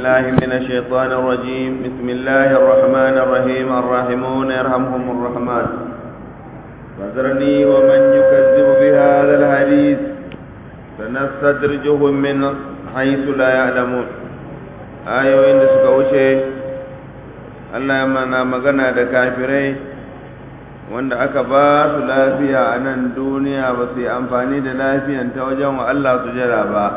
بالله من الشيطان الرجيم بسم الله الرحمن الرحيم الراحمون يرحمهم الرحمن فذرني ومن يكذب بهذا الحديث سنستدرجهم من حيث لا يعلمون ayoyin da suka wuce Allah ya mana magana da kafirai wanda aka ba su lafiya a nan duniya ba su yi amfani da lafiyan ta wajen wa Allah su jira ba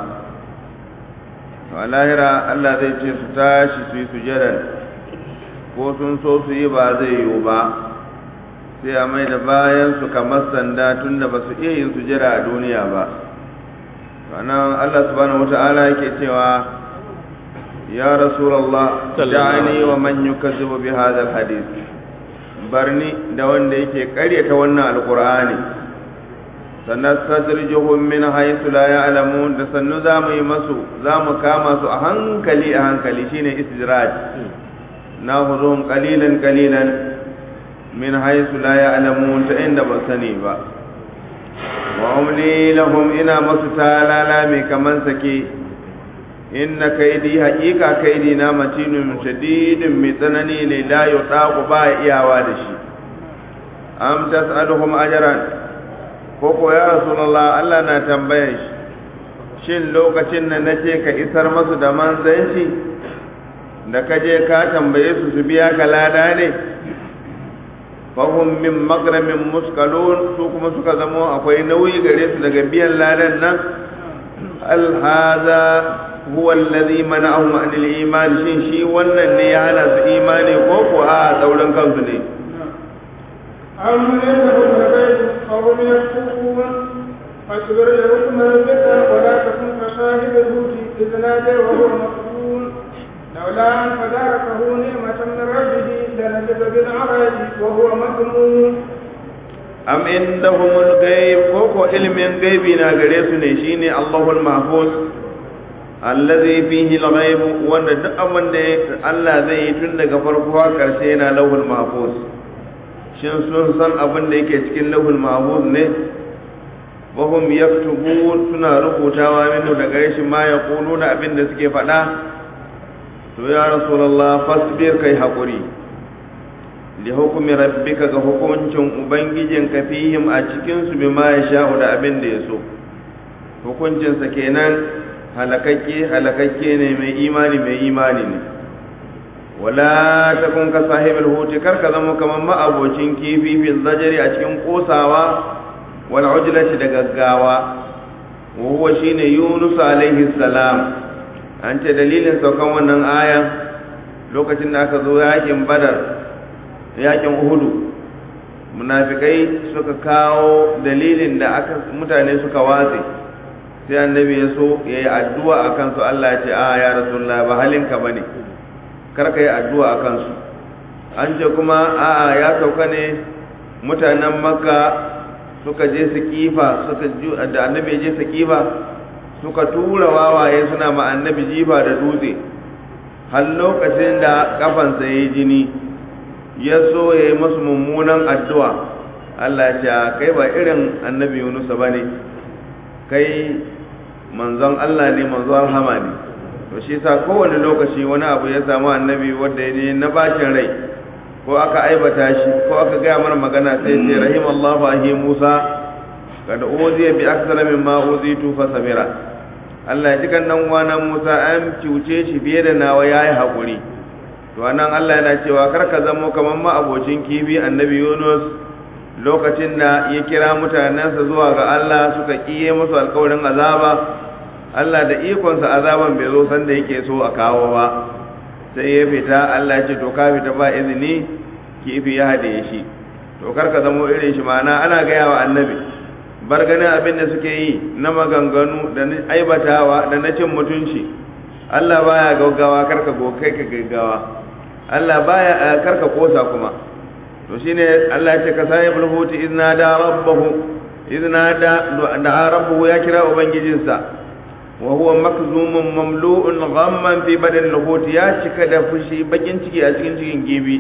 a lahira Allah zai ce su tashi su yi sujadar ko sun so su yi ba zai yiwu ba sai a mai da bayan su kamar sanda tun da ba su iya yin sujada a duniya ba sannan Allah subhanahu wata'ala yake cewa ya rasulallah da'ani wa man yukazzibu bi hadha alhadith barni da wanda yake karyata wannan alqur'ani sannan sadrijuhum min haythu la ya'lamun da sannu zamu yi masu zamu kama su a hankali a hankali shine istidraj nahuzuhum qalilan qalilan min haythu la ya'lamun ta inda ba sani ba wa umli lahum ina masu talala mai kaman sake inna kaidi haqiqa kaidi na matinun shadidin mai tsanani ne la yutaqu ba iyawa da shi am tas'aluhum ajran ko ko ya rasulullah Allah na tambayan shi shin lokacin da nace ka isar masu da manzanci da kaje ka tambaye su su biya ka lada ne fahim min magramin muskalun su kuma suka zamo akwai nauyi gare su daga biyan ladan nan alhaza huwa allazi mana'ahum an al-iman shin shi wannan ne ya hana su imani ko ko a tsaurin kansu ne أم عندهم الغيب فهم يكتبون فاصبر لحكم ربك ولا تكن كصاحب الهوت إذ نادى وهو مقبول لولا أن تداركه نعمة من ربه لنزل بالعراج وهو مذموم am indahumul ghaib ko ko ilmin gaibi na gare su ne shine Allahul mahfuz allazi fihi al-ghaib wanda duk abin da Allah zai yi tun daga farko har karshe yana lauhul mahfuz shin sun san abin da yake cikin lauhul mahfuz ne wahum yaktubun suna rubutawa minhu da gare shi ma yaquluna abin da suke faɗa to ya rasulullah fasbir kai hakuri li hukumi rabbika ga hukuncin ubangijinka fihim a cikin su bima ya sha'u da abin da ya so hukuncinsa kenan halakakke halakakke ne mai imani mai imani ne wala takun ka sahibul huti kar ka zama kamar ma'abocin kifi fi zajari a cikin kosawa wal ujlati da gaggawa wa huwa shine yunus alaihi salam an ce dalilin saukan wannan aya lokacin da aka zo yakin badar yakin uhudu munafikai suka kawo dalilin da aka mutane suka watse sai annabi ya so ya yi addu'a a kansu Allah ya ce a ya rasulullah ba halinka ba ne karka yi addu'a a kansu an ce kuma a ya sauka ne mutanen makka suka je su kifa suka da annabi je su kifa suka tura wawaye suna ma annabi jifa da dutse har lokacin da kafansa ya yi jini ya so ya yi masu mummunan addu'a Allah ya ce kai ba irin annabi Yunusa ba ne kai manzon Allah ne manzon rahama ne to shi sa kowane lokaci wani abu ya samu annabi wanda ya ne na bashin rai ko aka aibata shi ko aka gaya mana magana sai ce rahimallahu ahi Musa kada uziya bi aksara mimma uzitu fa sabira Allah ya ji kan nan wana Musa an cuce shi biye da nawa yayi hakuri to anan Allah yana cewa kar ka zamo kamar ma abocin kifi annabi Yunus lokacin da ya kira mutanensa zuwa ga Allah suka kiye musu alkawarin azaba Allah da ikonsa azaban bai zo sanda yake so a kawo ba sai ya fita Allah ya ce to ka fita ba izini kifi ya hade shi to kar ka zamo irin shi ma'ana ana gaya wa annabi bar ganin abin da suke yi na maganganu da na aibatawa da na cin mutunci Allah baya gaggawa kar ka kai ka gaggawa Allah baya karka kosa kuma to shine Allah ya ce ka sai bulhuti izna da rabbahu izna da da rabbuhu ya kira ubangijinsa wa huwa makzumun mamlu'un ghamman fi badan lahuti ya cika da fushi bakin ciki a cikin cikin gibi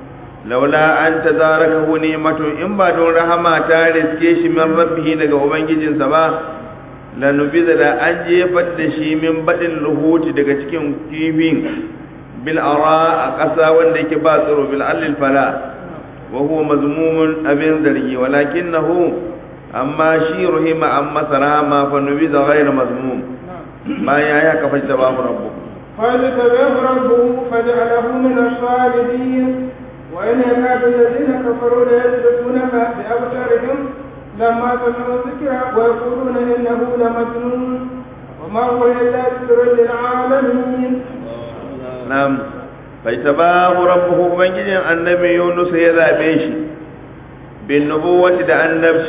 laula an tazarakahu ni'matu in ba don rahama ta riske shi min rabbihi daga ubangijinsa ba lanubiza da an jefar da shi min baɗin luhuti daga cikin kifin bil ara a ƙasa wanda yake ba tsoro bil allil fala wa huwa mazmumun abin zargi walakinahu amma shi ruhima an masa rahama fa nubiza ghayra mazmum bayan ya kafa babu rabbu فاجتباه ربه فجعله من الصالحين وإن يكاد الذين كفروا ليسبقونك بأبصارهم لما سمعوا الذكر ويقولون إنه لمجنون وما هو إلا ذكر للعالمين نعم فاجتباه ربه من جن النبي يونس يذا بيش بالنبوة دا النبش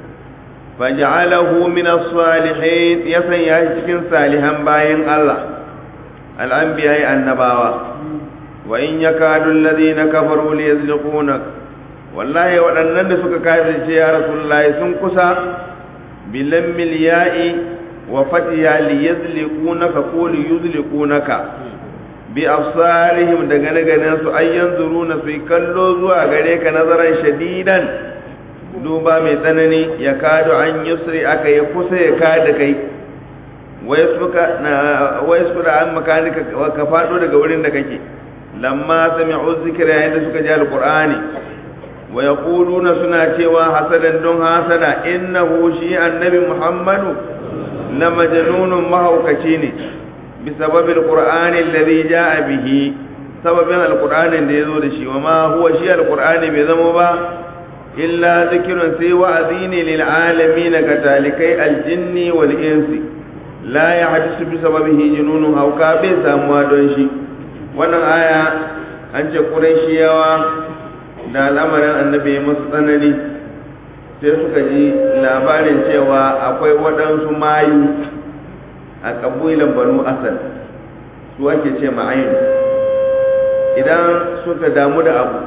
فجعله من الصالحين يسن يهجكن صالحا باين الله الأنبياء النباوة وإن يكاد الذين كفروا ليزلقونك wallahi waɗannan da suka kafirce ya rasulullahi sun kusa bilammil ya'i wa fatiha li yazliqunaka ko li yuzliqunaka bi absarihim da gane ganen su ay yanzuruna su kallo zuwa gare ka nazaran shadidan duba mai tsanani ya kado an yusri aka ya kusa ya kada kai wayasbuka na wayasbuka an makanika ka fado daga wurin da kake lamma sami'u zikra yayin da suka ji alqur'ani wa yaquluna suna cewa hasadan don hasada innahu shi annabi muhammadu la majnunun mahaukaci ne bi sababi alqur'ani alladhi jaa bihi sababin alqur'anin da yazo da shi wa ma huwa shi alqur'ani bai zama ba illa zikrun sai wa'azi ne lil alamin ga talikai aljinni wal insi la yahdisu bi sababihi jununun hauka bai samuwa don shi wannan aya an ce qurayshiyawa da al'amarin annabi masu tsanani sai suka ji labarin cewa akwai waɗansu mayu a ƙabilan banu asad su ake ce ma'ayin idan suka damu da abu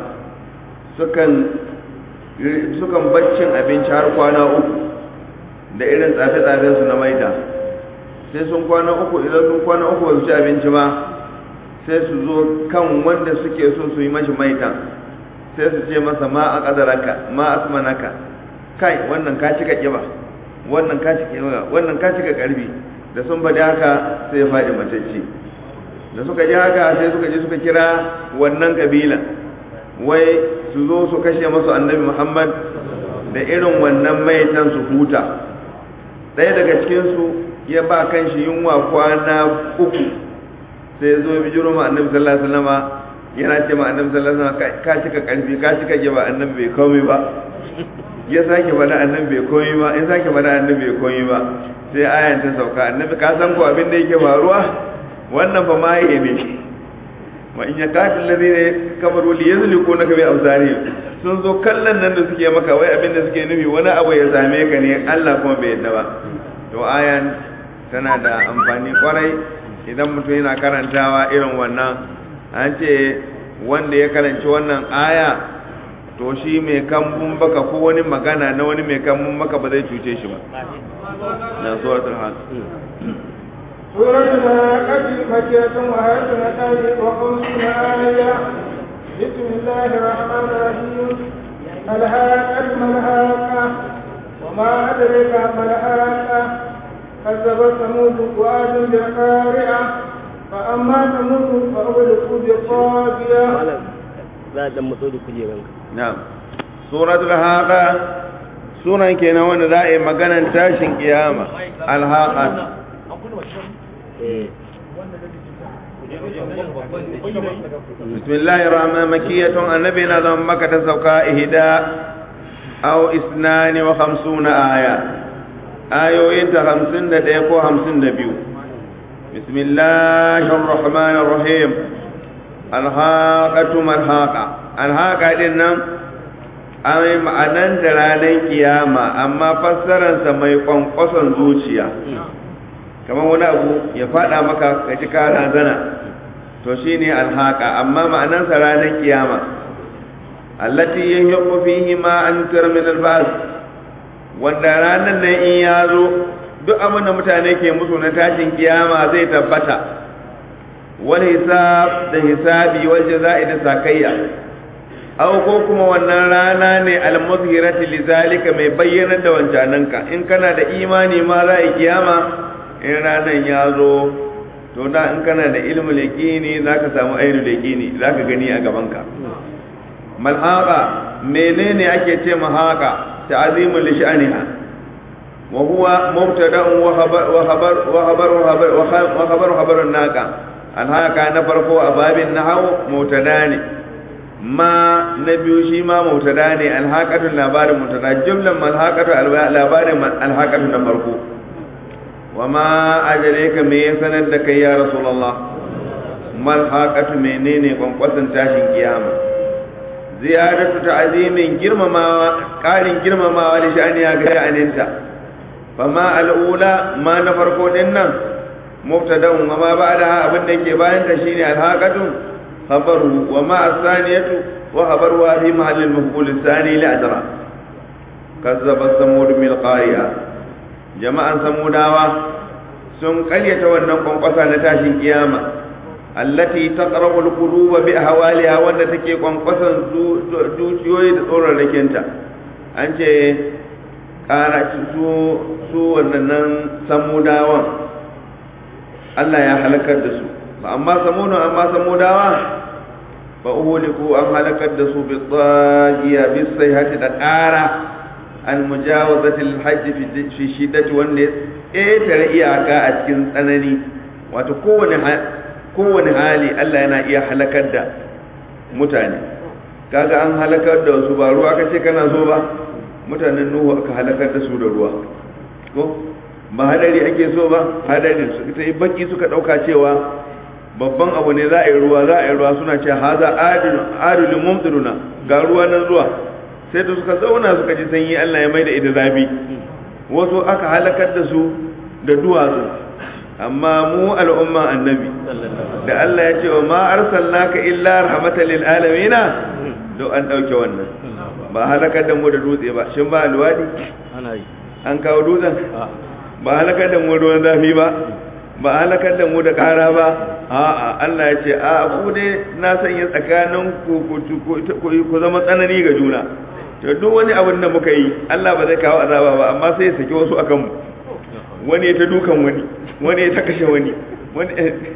sukan baccin abinci har kwana uku da irin tsafe-tsafensu na maida sai sun kwana uku idan sun kwana uku ba su ci abinci ba sai su zo kan wanda suke so su yi mashi maitan sai su ce masa ma a ƙadaraka ma asmanaka kai wannan ka cika ƙiba wannan ka cika ƙiba wannan ka cika ƙarfi da sun faɗi haka sai ya faɗi matacce da suka ji haka sai suka je suka kira wannan kabila wai su zo su kashe masu annabi muhammad da irin wannan maitan su huta ɗaya daga cikinsu ya ba kan shi yunwa kwana uku sai ya zo ya bijiro ma annabi sallallahu alaihi wasallama yana ce ma annabi sallallahu alaihi wasallam ka cika karfi ka cika giba annabi bai komai ba ya sake bada annabi bai komai ba in sake bada annabi bai komai ba sai ayan ta sauka annabi ka san ko abin da yake faruwa wannan fa ma yake ne wa in yaqatil ladina kafaru li yazliku naka bi absari sun zo kallon nan da suke maka wai abin da suke nufi wani abu ya same ka ne Allah kuma bai yadda ba to ayan tana da amfani kwarai idan mutum yana karantawa irin wannan an ce wanda ya karanci wannan aya to shi mai kambun baka ko wani magana na wani mai kambun baka ba zai cuce shi ba na suratul hal سورة الحاقة مكية وآية نتاج وخمسون آية بسم الله الرحمن الرحيم الحاقة ما الحاقة وما أدرك ما الحاقة كذبت ثمود وعاد بالقارعة فأما ثمود فأغلقوا بالطاغية za a dan matso da kujeranka na'am suratul haqa sunan kenan wanda za a yi maganan tashin kiyama alhaqa bismillahir rahmanir makiyatun annabi na zama maka ta sauka ihda aw isnani wa khamsuna aya ayoyin ta 51 ko 52 bismillahir rahmanir rahim alhaqatu malhaqa alhaqa din nan ai ma'anan da ranar kiyama amma fassararsa mai kwankwason zuciya kamar wani abu ya fada maka ka ji kana zana to shine alhaqa amma ma'anansa ranar kiyama allati yahiqu fihi ma an min albas wanda ranar nan in ya zo duk abin da mutane ke musu na tashin kiyama zai tabbata wal hisab da hisabi wal jaza'i da sakayya aw ko kuma wannan rana ne al-muzhirati lizalika mai bayyana da wancananka in kana da imani ma za a kiyama in ranan ya zo to da in kana da ilmul yaqini zaka samu ainul yaqini zaka gani a gaban ka malhaqa menene ake ce mahaqa ta'zimul li sha'niha wa huwa mubtada'un wa khabar wa khabar wa khabar wa khabar khabarun naqa alhaqa na farko a babin nahwu mubtada ne ma na biyu shi ma mubtada ne alhaqatu labarin mubtada jumlan malhaqatu labarin alhaqatu na farko wa ma ajaleka me ya sanar da kai ya rasulullah malhaqatu menene kwankwasan tashin kiyama ziyaratu ta'zimin girmamawa karin girmamawa da sha'ani ya ga aninta fama al'ula ma na farko din nan mubtada'un wa ma ba'da abin da ke bayan ta shine alhaqatu khabaru wa ma as-saniyatu wa khabaru wa fi mahall al-maf'ul ath-thani li adra kazzaba samud mil qariya jama'an samudawa sun karyata wannan kwankwasa na tashin kiyama allati taqrabu al-quluba bi ahwaliha wanda take kwankwasan zuciyoyi da tsoron rakinta an ce kara su su wannan samudawan Allah ya halakar da su amma samudu amma samudawa fa uhuliku an halakar da su bi tsagiya bi sayhati da ƙara an mujawazati al-hajj fi shiddati wanda ya ƙetare iyaka a cikin tsanani wato kowane kowane hali Allah yana iya halakar da mutane kaga an halakar da wasu ba ruwa kace kana so ba mutanen nuhu aka halakar da su da ruwa ko ba hadari ake so ba hadari su ita yi baki suka dauka cewa babban abu ne za a yi ruwa za a yi ruwa suna ce haza adilu mumtiruna ga ruwa nan zuwa sai da suka zauna suka ji sanyi Allah ya mai da ita zafi wasu aka halakar da su da duwatsu amma mu al'umma annabi da Allah ya ce wa ma arsalnaka illa rahmatan lil alamin do an dauke wannan ba halakar da mu da dutse ba shin ba alwadi ana yi an kawo dutsen ba halakar da mu ruwan zafi ba ba halakar da mu da kara ba a'a Allah ya ce a ku dai na sanya tsakanin ku ku zama tsanani ga juna to duk wani abin da muka yi Allah ba zai kawo azaba ba amma sai ya saki wasu akan mu wani ya ta dukan wani wani ya ta kashe wani wani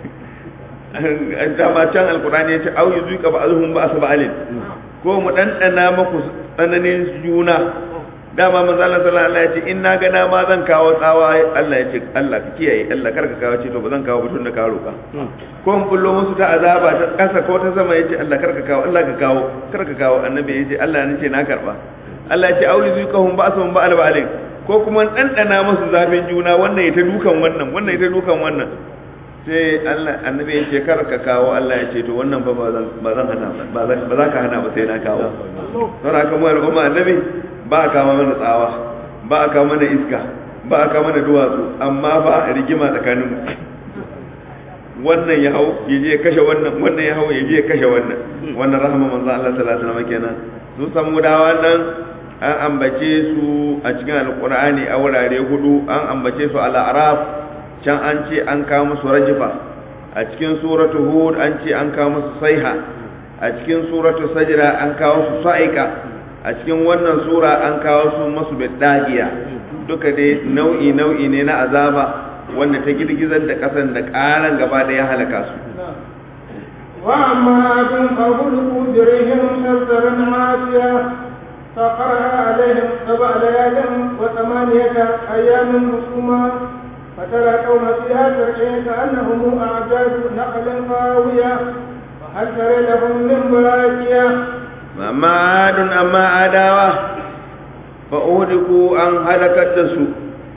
dama can alkurani ya ce au yi zuka ba azuhun ba su ba'alin ko mu ɗanɗana maku tsananin juna dama manzo Allah sallallahu alaihi ya ce in na ga na ma zan kawo tsawa Allah ya ce Allah ka kiyaye Allah kar ka kawo ce to ba zan kawo batun da ka roka ko mun bullo musu ta azaba ta kasa ko ta sama ya ce Allah kar ka kawo Allah ka kawo kar ka kawo annabi ya ce Allah ne ce na karba Allah ya ce au yi zuka hum ba su ba'al ba'alin ko kuma ɗanɗana masu zafin juna wannan ya ta dukan wannan wannan ya ta dukan wannan sai Allah annabi ya ce kar ka kawo Allah ya ce to wannan ba ba zan hana ba ba za ka hana ba sai na kawo don haka mu al'umma annabi ba a kawo mana tsawa ba a kawo mana iska ba a kawo mana duwatsu amma ba a rigima tsakanin mu wannan ya hau ya je kashe wannan wannan ya hau ya je kashe wannan wannan rahama manzo Allah sallallahu alaihi wasallam kenan su samu da wannan an ambace su a cikin alqur'ani a wurare hudu an ambace su al araf can an ce an kawo musu rajifa a cikin suratu hud an ce an kawo musu saiha a cikin suratu sajra an kawo su sa'ika a cikin wannan sura an kawo su masu bidagiya duka dai nau'i nau'i ne na azaba wanda ta girgizar da kasan da karan gaba da ya halaka su وأما عاد فغلقوا بريهم سرسرا عاتيا فقرأ عليهم سبع ليال وثمانية أيام حسوما فترى قوم فيها ترعين كأنهم أعجاز نخل خاوية وهل ترى لهم من باكية amma adun amma adawa fa uhdiku an halakar da su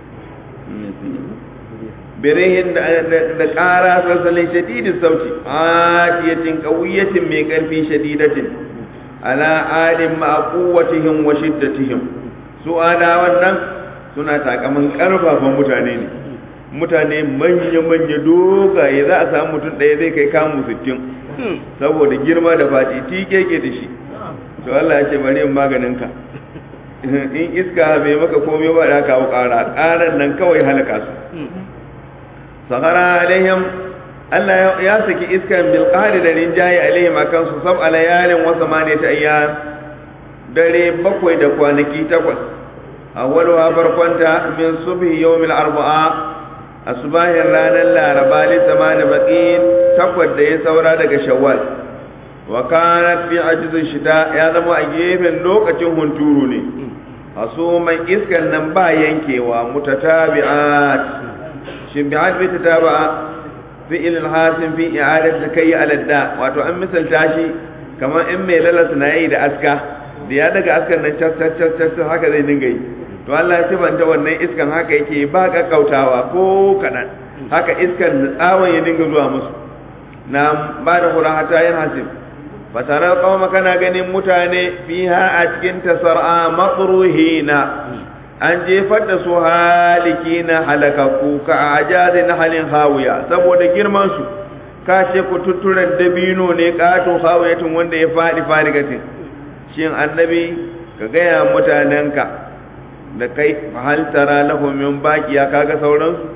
birihin da ƙara sassalin shadidin sauti atiyatin ƙauyatin mai ƙarfi shadidatin ala adin ma'aquwatihim wa shiddatihim su adawan nan suna takamin ƙarfafan mutane ne mutane manya-manya dogaye za a samu mutum ɗaya zai kai kamu sittin saboda girma da faɗi tike ke da shi to Allah ya ce bari in maganin ka in iska bai maka komai ba da kawo ƙara ƙaran nan kawai halaka su sahara alaihim Allah ya saki iskan bil qahri da rinjaye alaihim akan su sab alayalin wa samaniyata ayyam dare bakwai da kwanaki takwas awwaluha farkonta min subhi yawmil arba'a asbahin ranar laraba li samani baqin takwas da ya saura daga shawwal wa kanat fi ajzin shida ya zama a gefen lokacin hunturu ne asuman iskan nan ba yankewa mutatabi'at shimbi'at bi tataba'a fi'il al-hasim fi i'adat kai al-da wato an misalta shi kamar in mai lalas na yi da aska da ya daga askan nan cas cas cas cas haka zai dinga yi to Allah ya sifanta wannan iskan haka yake ba kakkautawa ko kadan haka iskan tsawon ya dinga zuwa musu na ba da hura hata yin hasib fatarar kawama kana ganin mutane fiha a cikin tasar'a matsuruhina an jefar da su haliki na halakaku ka a ajazi na halin hawiya saboda girmansu ka ce ku tutturan dabino ne katon hawiyatin wanda ya faɗi farigatin shin annabi ka gaya mutanenka da kai hal tara lahum min baqiya kaga sauransu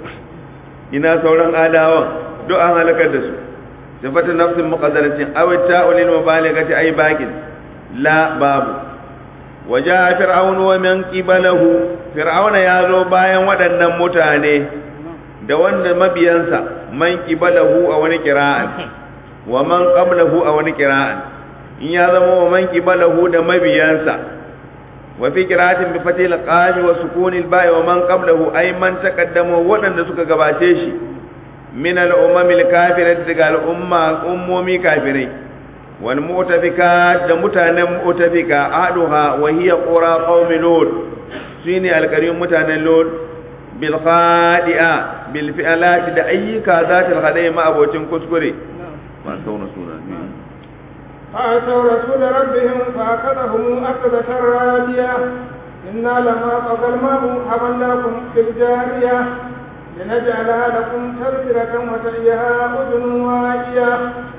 ina sauran adawan duk an halakar da su sifatu nafsin muqaddaratin aw ta'ulil mubalaghati ay baqin la babu waja fir'aun wa man qibalahu fir'auna ya zo bayan waɗannan mutane da wanda mabiyansa man qibalahu a wani qira'an wa man qablahu a wani qira'an in ya zama wa man qibalahu da mabiyansa wa fi qira'atin bi fatil qaf wa sukun al ba'i wa man qablahu ay man taqaddama waɗanda suka gabace shi min al umam al kafirati daga al umma ummomi kafirai wal mu'tafikat da mutanen mu'tafika aduha wa hiya qura qaumi lut shine al karim mutanen lut bil khadi'a bil fi'alat da ayyuka zatil khadai ma abocin kuskure ma sauna suna فأتوا رسول ربهم فأخذهم أخذة رادية إنا لما طغى الماء حملناكم في الجارية لنجعلها لكم تذكرة وتأيها أذن واعية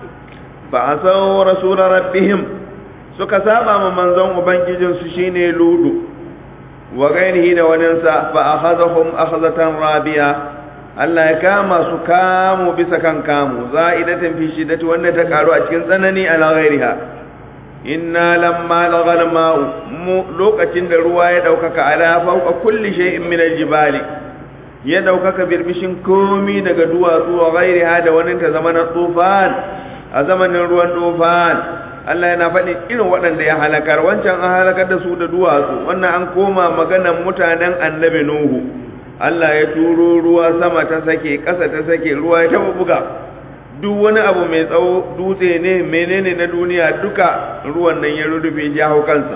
فعصوا رسول ربهم suka saba ma manzon ubangijinsu shine ludu wa gairihi da waninsa fa akhadhahum akhadhatan rabiya Allah ya kama su kamu bisa kan kamu za'idatan fi shiddati wanda ta karu a cikin tsanani ala ghairiha inna lamma laghal ma'u mu lokacin da ruwa ya daukaka ala fawqa kulli shay'in min aljibali ya daukaka birbishin komi daga duwatsu wa ghairiha da wani ta zamanin tufan a zamanin ruwan tufan Allah yana faɗin irin waɗanda ya halakar wancan an halakar da su da duwatsu wannan an koma maganan mutanen annabi Nuhu Allah ya turo ruwa sama ta sake ƙasa ta sake ruwa ya taɓa buga duk wani abu mai tsawo dutse ne menene na duniya duka ruwan nan ya rurrufe ya hau kansa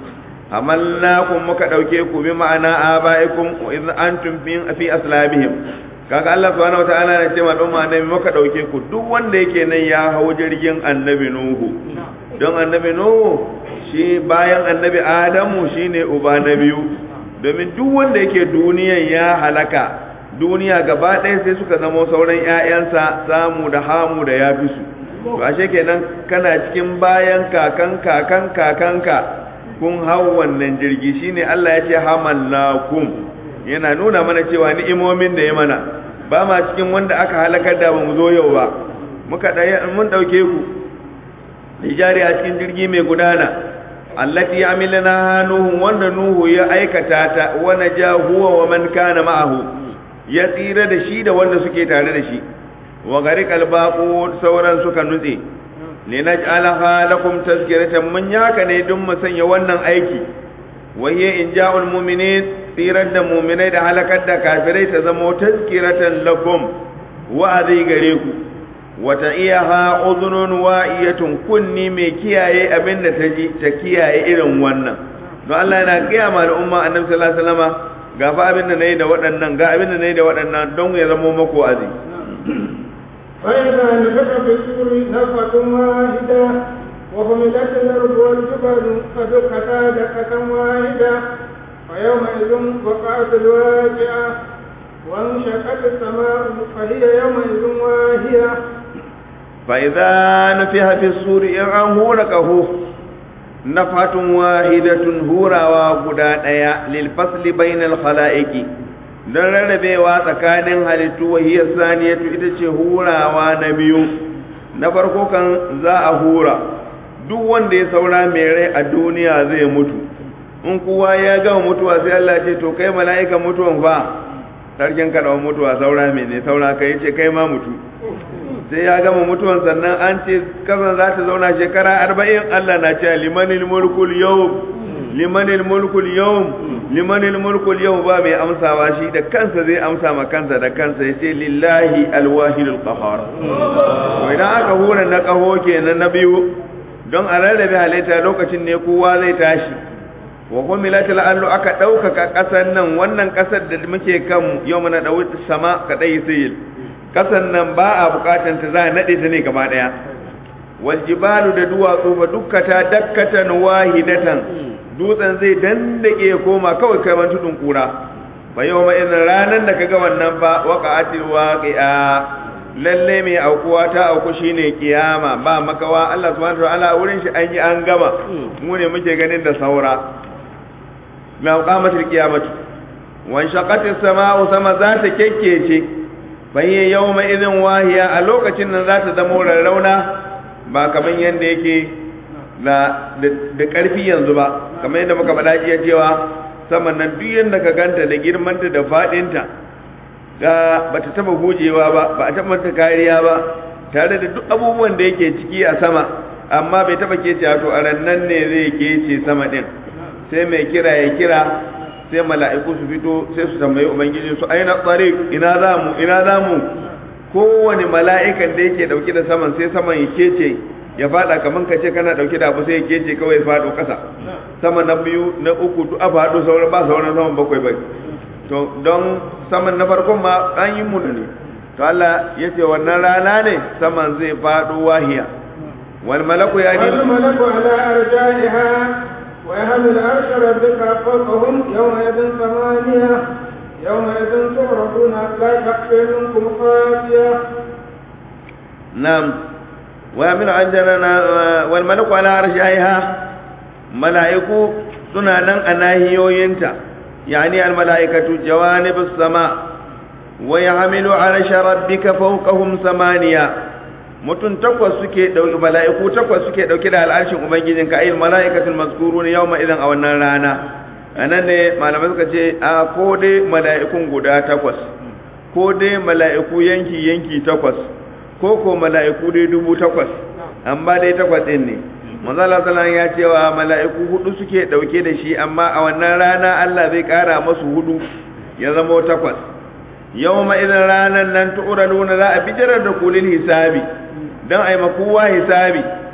hamallakum muka ɗauke ku bi ma'ana abaikum wa idh antum fi fi aslabihim kaga Allah subhanahu wataala ya ce ma don annabi muka ɗauke ku duk wanda yake nan ya hau jirgin annabi Nuhu don annabi Nuhu shi bayan annabi Adamu shine uba na biyu domin duk wanda yake duniyan ya halaka duniya gaba ɗaya sai suka zama sauran ‘ya'yansa samu da hamu da ya fi su to ashe kenan kana cikin bayan kakan kakan kakanka kun hau wannan jirgi shine Allah ya ce hamallakum yana nuna mana cewa ni'imomin da ya mana ba ma cikin wanda aka halakar da ba mu zo yau ba muka mun ɗauke ku lijari a cikin jirgi mai gudana allati amilna nuhu wanda nuhu ya aikata ta wa naja huwa wa man kana ma'ahu ya tsira da shi da wanda suke tare da shi wa gariqal baqu sauran suka nutse linaj'alaha lakum tazkiratan mun yaka ne dun mu sanya wannan aiki wa hiya inja'ul mu'minin tsirar da mu'minai da halakar da kafirai ta zama tazkiratan lakum wa'azi gare ku wata iya ha uzunun wa'iyatun kunni mai kiyaye abin da ta ji ta kiyaye irin wannan don Allah yana gaya ma al'umma annabi sallallahu alaihi wasallama ga fa abin da nayi da waɗannan ga abin da nayi da waɗannan don ya zama mako azi فإذا نفخ في السور نفخة واحدة وحملت الأرض والجبال فدكتا دكة واحدة فيومئذ وقعت الواقعة وانشقت السماء فهي يومئذ واهية فإذا نفخ في السور إن هوركه نفحة واحدة هورا وغدا ديا للفصل بين الخلائق don rarrabewa tsakanin halittu wahiyar saniyatu ita ce hurawa na biyu na farko kan za a hura duk wanda ya saura mai rai a duniya zai mutu in kowa ya gama mutuwa sai Allah ce to kai mala'ika mutuwan fa sarkin kaɗawa mutuwa saura mai ne saura kai ce kai ma mutu sai ya gama mutuwan sannan an ce kasan za ta zauna shekara arba'in Allah na ce limanil mulkul yau limanil mulkul yau limanil mulkul yau ba mai amsawa shi da kansa zai amsa ma kansa da kansa ya ce lillahi alwahidul qahar to idan aka hura na kaho kenan na biyu don a rarrabe halitta lokacin ne kowa zai tashi wa humilatil allu aka ɗaukaka ƙasar nan wannan ƙasar da muke kan yau mana ɗau sama kaɗai sayil ƙasar nan ba a buƙatan ta za a naɗe ta ne gaba ɗaya wal jibalu da duwatsu fa dukkata dakkatan wahidatan dutsen zai dandake koma kawai kai man tudun kura fa yau ma idan ranan da kaga wannan ba waqa'atil waqi'a lalle mai aukuwa ta auku shine kiyama ba makawa Allah subhanahu wa ta'ala wurin shi an yi an gama mu ne muke ganin da saura na qamatil qiyamatu wa shaqatis sama'u sama za ta kekkece fa hiya yawma idhin wahiya a lokacin nan za ta zama rarrauna ba kaman yanda yake da da karfi yanzu ba kamar yadda muka faɗa jiya cewa saman nan duk yanda ka ganta da girmanta da faɗinta ga bata taba hujewa ba ba a taba ta kariya ba tare da duk abubuwan da yake ciki a sama amma bai taba kece to a rannan ne zai kece sama din sai mai kira ya kira sai mala'iku su fito sai su tambayi ubangiji su aina tsari ina za mu ina za mu kowane mala'ikan da yake dauke da saman sai saman ya kece ya fada kaman ka ce kana dauke da abu sai ya kece kawai ya fado kasa sama na biyu na uku duk a fado sauran ba sauran saman bakwai bai to don saman na farkon ma an yi munu ne to Allah ya ce wannan rana ne saman zai fado wahiya wal malaku ya ji والملك على أرجائها ويحمل عرش ربك فوقهم يومئذ ثمانية يومئذ تعرضون لا تخفي منكم خافية نعم ويحمل عجلنا والملك على أرجائها ملائكو suna nan a nahiyoyinta يعني الملائكة جوانب السماء ويحمل عرش ربك فوقهم ثمانية mutum takwas suke dauki mala'iku takwas suke dauke da al'arshin ubangijin ka ayyul mala'ikatul mazkurun yawma idan a wannan rana anan ne malamai suka ce a ko dai mala'ikun guda takwas ko dai mala'iku yanki yanki takwas ko ko mala'iku dai dubu takwas amma dai takwas din ne manzo Allah sallallahu ya cewa mala'iku hudu suke dauke da shi amma a wannan rana Allah zai kara masu hudu ya zama takwas yawma idan ranan nan tu'raduna za a bijirar da kulil hisabi dan ai makuwa hisabi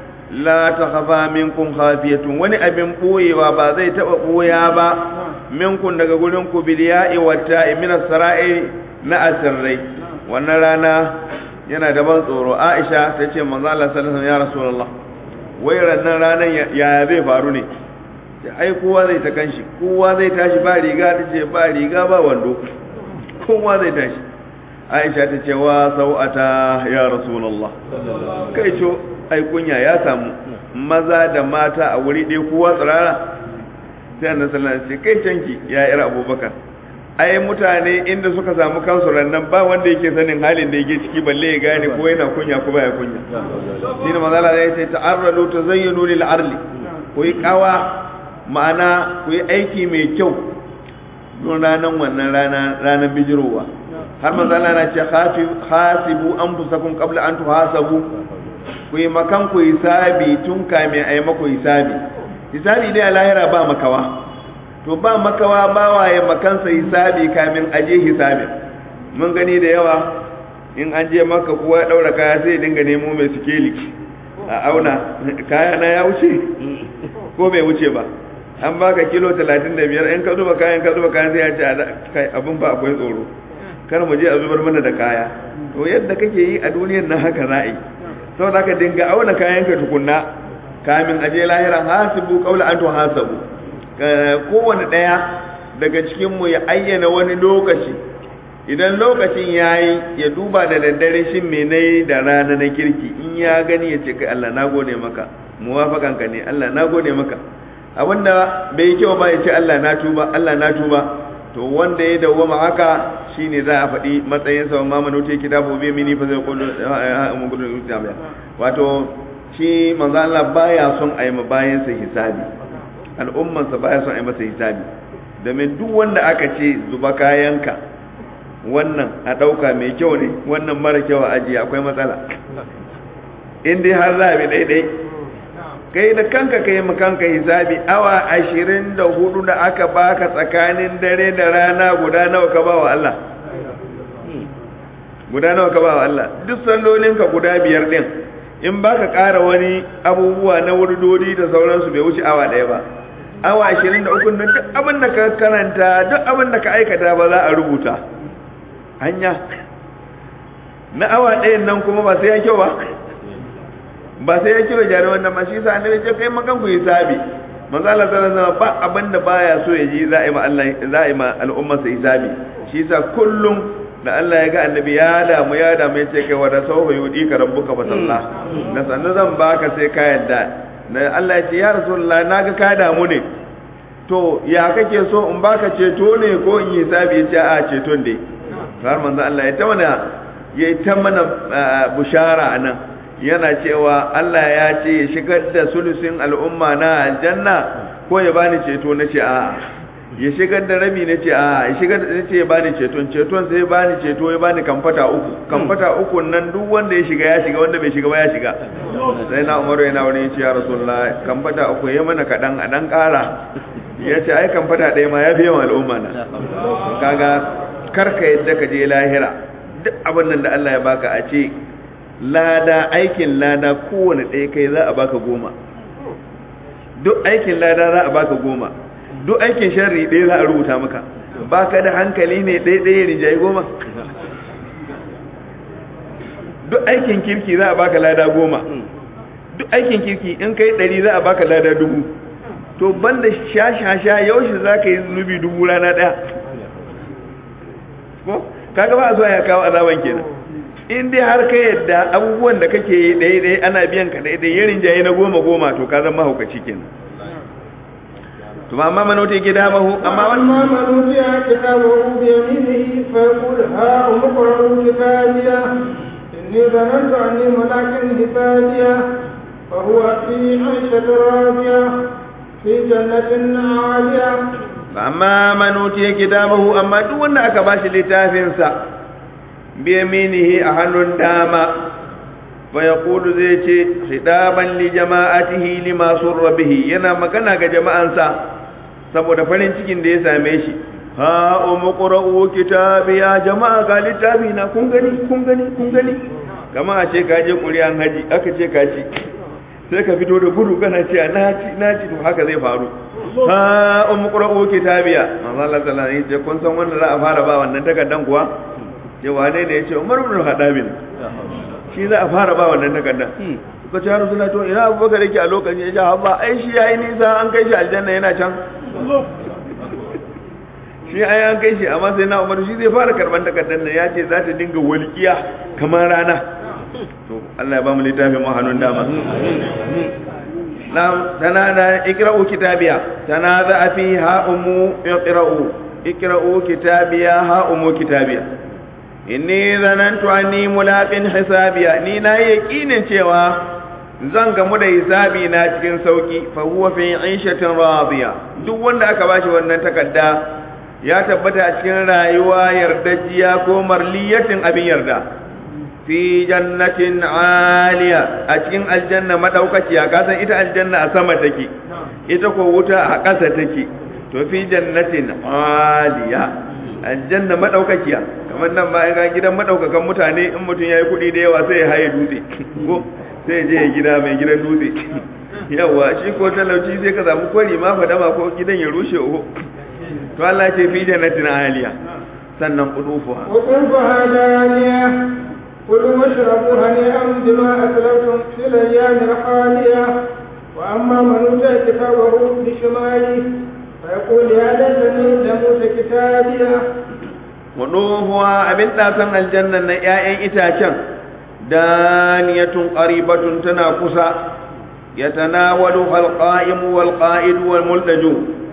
la takhafa minkum khafiyatun wani abin boyewa ba zai taba boya ba minkum daga gurin ku bil ya'i wa ta'i min as-sara'i na asirrai wannan rana yana da ban tsoro Aisha tace manzo Allah sallallahu alaihi wasallam ya rasulullah wai rannan ranar ya zai faru ne ai kowa zai ta kanshi kowa zai tashi ba riga ta ce ba riga ba wando kowa zai tashi aisha ta ce wa sau'ata ya rasulallah kai co ai kunya ya samu maza da mata a wuri ɗaya kowa tsirara sai annabi sallallahu alaihi wasallam ce kai canki ya yar abubakar ai mutane inda suka samu kansu rannan ba wanda yake sanin halin da yake ciki balle ya gane ko yana kunya ko baya kunya shine manzala ya ce ta'arradu tazayyanu lil arli ku yi kawa ma'ana ku yi aiki mai kyau don ranan wannan rana ranan bijirowa har manzala na ce hasibu anfusakum qabla an tuhasabu ku yi makan ku hisabi tun kamin ayi maku hisabi hisabi dai a lahira ba makawa to ba makawa ba waye makansa hisabi kamin aje hisabin mun gani da yawa in an je maka kuwa ya daura kaya sai dinga nemo mai sikeli a auna kaya na ya wuce ko bai wuce ba an baka kilo 35 in ka zuba kayan ka zuba kayan sai ya ce kai abin ba akwai tsoro kar mu je a zubar mana da kaya to yadda kake yi a duniyar nan haka za'i saboda ka dinga auna kayan ka tukunna kamin aje lahiran hasibu qawla an hasabu kowane ɗaya daga cikinmu ya ayyana wani lokaci idan lokacin ya yi ya duba da daddare shi me na yi da rana na kirki in ya gani ya ce kai Allah na gode maka muwafakanka ne Allah na gode maka abinda bai yi kyau ba ya ce Allah na tuba Allah na tuba to wanda ya dawwama haka shine za a faɗi matsayin sa ma manuti kitabu bi mini fa zai kullu mu gudu jami'a wato shi manzo Allah baya son a yi bayan sa hisabi al'umman sa baya son a yi masa hisabi domin duk wanda aka ce zuba kayanka wannan a ɗauka mai kyau ne wannan mara kyau a ajiye akwai matsala in dai har za a bi daidai kai da kanka kai ma kanka hisabi awa ashirin da hudu da aka baka tsakanin dare da rana guda nawa ka ba wa Allah guda nawa ka ba wa Allah duk sallolinka guda biyar din in baka ƙara wani abubuwa na wurdodi da sauransu bai wuce awa ɗaya ba awa ashirin da uku duk abin da ka karanta duk abin da ka aikata ba za a rubuta hanya na awa ɗayan nan kuma ba sai ya kyau ba ba sai ya kira jari wannan ma shi sa annabi ce kai makan ku hisabi manzo Allah sallallahu alaihi wasallam ba abin da baya so ya ji za a yi ma Allah za a yi ma al'ummar sa hisabi shi sa kullum da Allah ya ga annabi ya damu ya damu ya ce kai wa da sawfa yudi ka rabbuka fa sallah da sannan zan baka sai ka yadda na Allah ya ce ya rasulullah naga ka damu ne to ya kake so in baka ceto ne ko in yi hisabi ya ce a ceton dai har manzo Allah ya ta mana ya ta mana bushara anan yana cewa Allah ya ce ya shigar da sulusin al'umma na aljanna ko ya bani ceto na ce a ya shigar da rabi na ce a ya shigar da ce ya bani ceton ceton sai ya bani ceto ya bani kamfata uku kamfata uku nan duk wanda ya shiga ya shiga wanda bai shiga ba ya shiga sai na umaru yana wani ya ce ya rasulullah kamfata uku ya mana kaɗan a ɗan ƙara ya ce ai kamfata ɗaya ma ya fi yawan al'umma na kaga karka yadda ka je lahira duk abin nan da Allah ya baka a ce lada aikin lada kowane ɗaya kai za a baka goma duk aikin lada za a baka goma duk aikin sharri ɗaya za a rubuta maka baka da hankali ne ɗaya ɗaya rinjaye goma duk aikin kirki za a baka lada goma duk aikin kirki in kai ɗari za a baka lada dubu to banda sha-sha-sha yaushe za ka yi zunubi dubu rana ɗaya ko kaga ba a zuwa ya kawo azaban kenan in dai har ka yadda abubuwan da kake yi ɗaya ɗaya ana biyan ka ɗaya ɗaya yarin jaye na goma goma to ka zama mahaukaci kenan to amma man wuce gida mahu amma wani أما من أوتي كتابه بيمينه فيقول ها أمقرأ كتابيه إني ظننت أني ملاك حسابيه فهو في عيشة راضية في جنة عالية amma man wuce kitabahu amma duk wanda aka bashi littafinsa biyaminihi a hannun dama fa yaqulu zai ce hidaban li jama'atihi lima surra bihi yana magana ga jama'ansa saboda farin cikin da ya same shi ha umqra'u kitabiya jama'a ga littafi na kun gani kun gani kun gani kama a ce ka je kuriyan haji aka ce ka ci sai ka fito da gudu kana ce na ci na ci to haka zai faru ha umqra'u kitabiya manzo Allah sallallahu alaihi wasallam kun san wanda za a fara ba wannan takardan kuwa ce wane ne yace Umar ibn Khattab shi za a fara ba wannan takardan suka ce har suna to ina Abubakar yake a lokacin ya ce habba ai shi yayi nisa an kai shi aljanna yana can shi ai an kai shi amma sai na Umar shi zai fara karban takardan nan ya ce za ta dinga walƙiya kamar rana to Allah ya ba mu littafin mu hannun dama نعم تنادى اقرأوا كتابيا تنادى فيها أم اقرأوا اقرأوا كتابيا ها أم كتابيا إني ظننت أني ملاق حسابيا ni na yakinin cewa zan gamu da hisabi na cikin sauki fa huwa fi 'ishatin radiya duk wanda aka bashi wannan takarda ya tabbata a cikin rayuwa yardajiya ko marliyatin abin yarda fi jannatin aliya a cikin aljanna madaukakiya ka san ita aljanna a sama take ita ko wuta a ƙasa take to fi jannatin aliya aljanna madaukakiya kamar nan ba ga gidan madaukakan mutane in mutum yayi kuɗi da yawa sai ya haye dutse ko sai je ya gida mai gidan dutse yawa shi ko talauci sai ka samu kwari ma fadama ko gidan ya rushe uku to Allah ce fi jannatin aliya sannan qudufuha وقربها دانية كلوا واشربوا هنيئا بما أسلفتم في الأيام الخالية وأما من أوتي كتابه بشماله فيقول يا ليتني لموت كتابيه waduhuwa abin ɗasan aljanna na ‘ya'yan itacen daniyatun ƙaribatun tana kusa ya tanawalu halƙa'imu wal ƙa'idu wal muldaju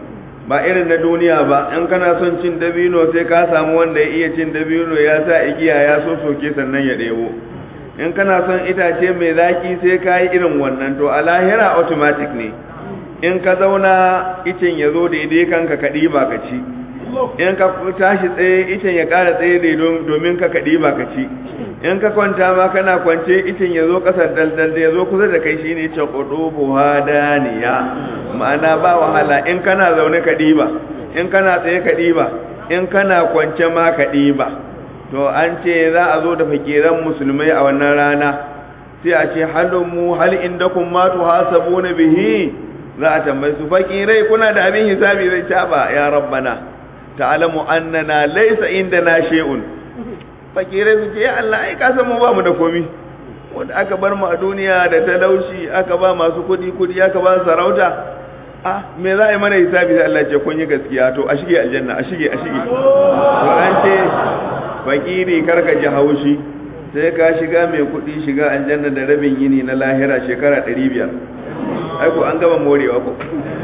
ba irin na duniya ba in kana son cin dabino sai ka samu wanda ya iya cin dabino ya sa igiya ya so soke sannan ya ɗebo in kana son itace mai zaki sai ka yi irin wannan to a lahira automatic ne in ka zauna icen ya zo daidai kanka ka ɗiba ka ci in ka tashi tsaye icen ya ƙara tsaye daidai domin ka ka ɗiba ka ci in ka kwanta ma kana kwance icen ya zo ƙasar daldal da ya zo kusa da kai shine ce ƙudubu hadaniya ma'ana ba wahala in kana zaune ka ɗiba in kana tsaye ka ɗiba in kana kwance ma ka ɗiba to an ce za a zo da fakiran musulmai a wannan rana sai a ce halin mu hal inda kun matu hasabu na bihi za a tambayi su fakirai kuna da abin hisabi zai caba ya rabbana ta'alamu annana laysa indana shay'un fakirai su ce ya Allah ai ka san mu ba mu da komi wanda aka bar mu a duniya da talauci aka ba masu kudi kudi aka ba sarauta ah me za a yi mana hisabi sai Allah ce kun yi gaskiya to a shige aljanna a shige a shige to an ce fakiri karka ji haushi sai ka shiga mai kudi shiga aljanna da rabin yini na lahira shekara 500 ai ko an gaba morewa ko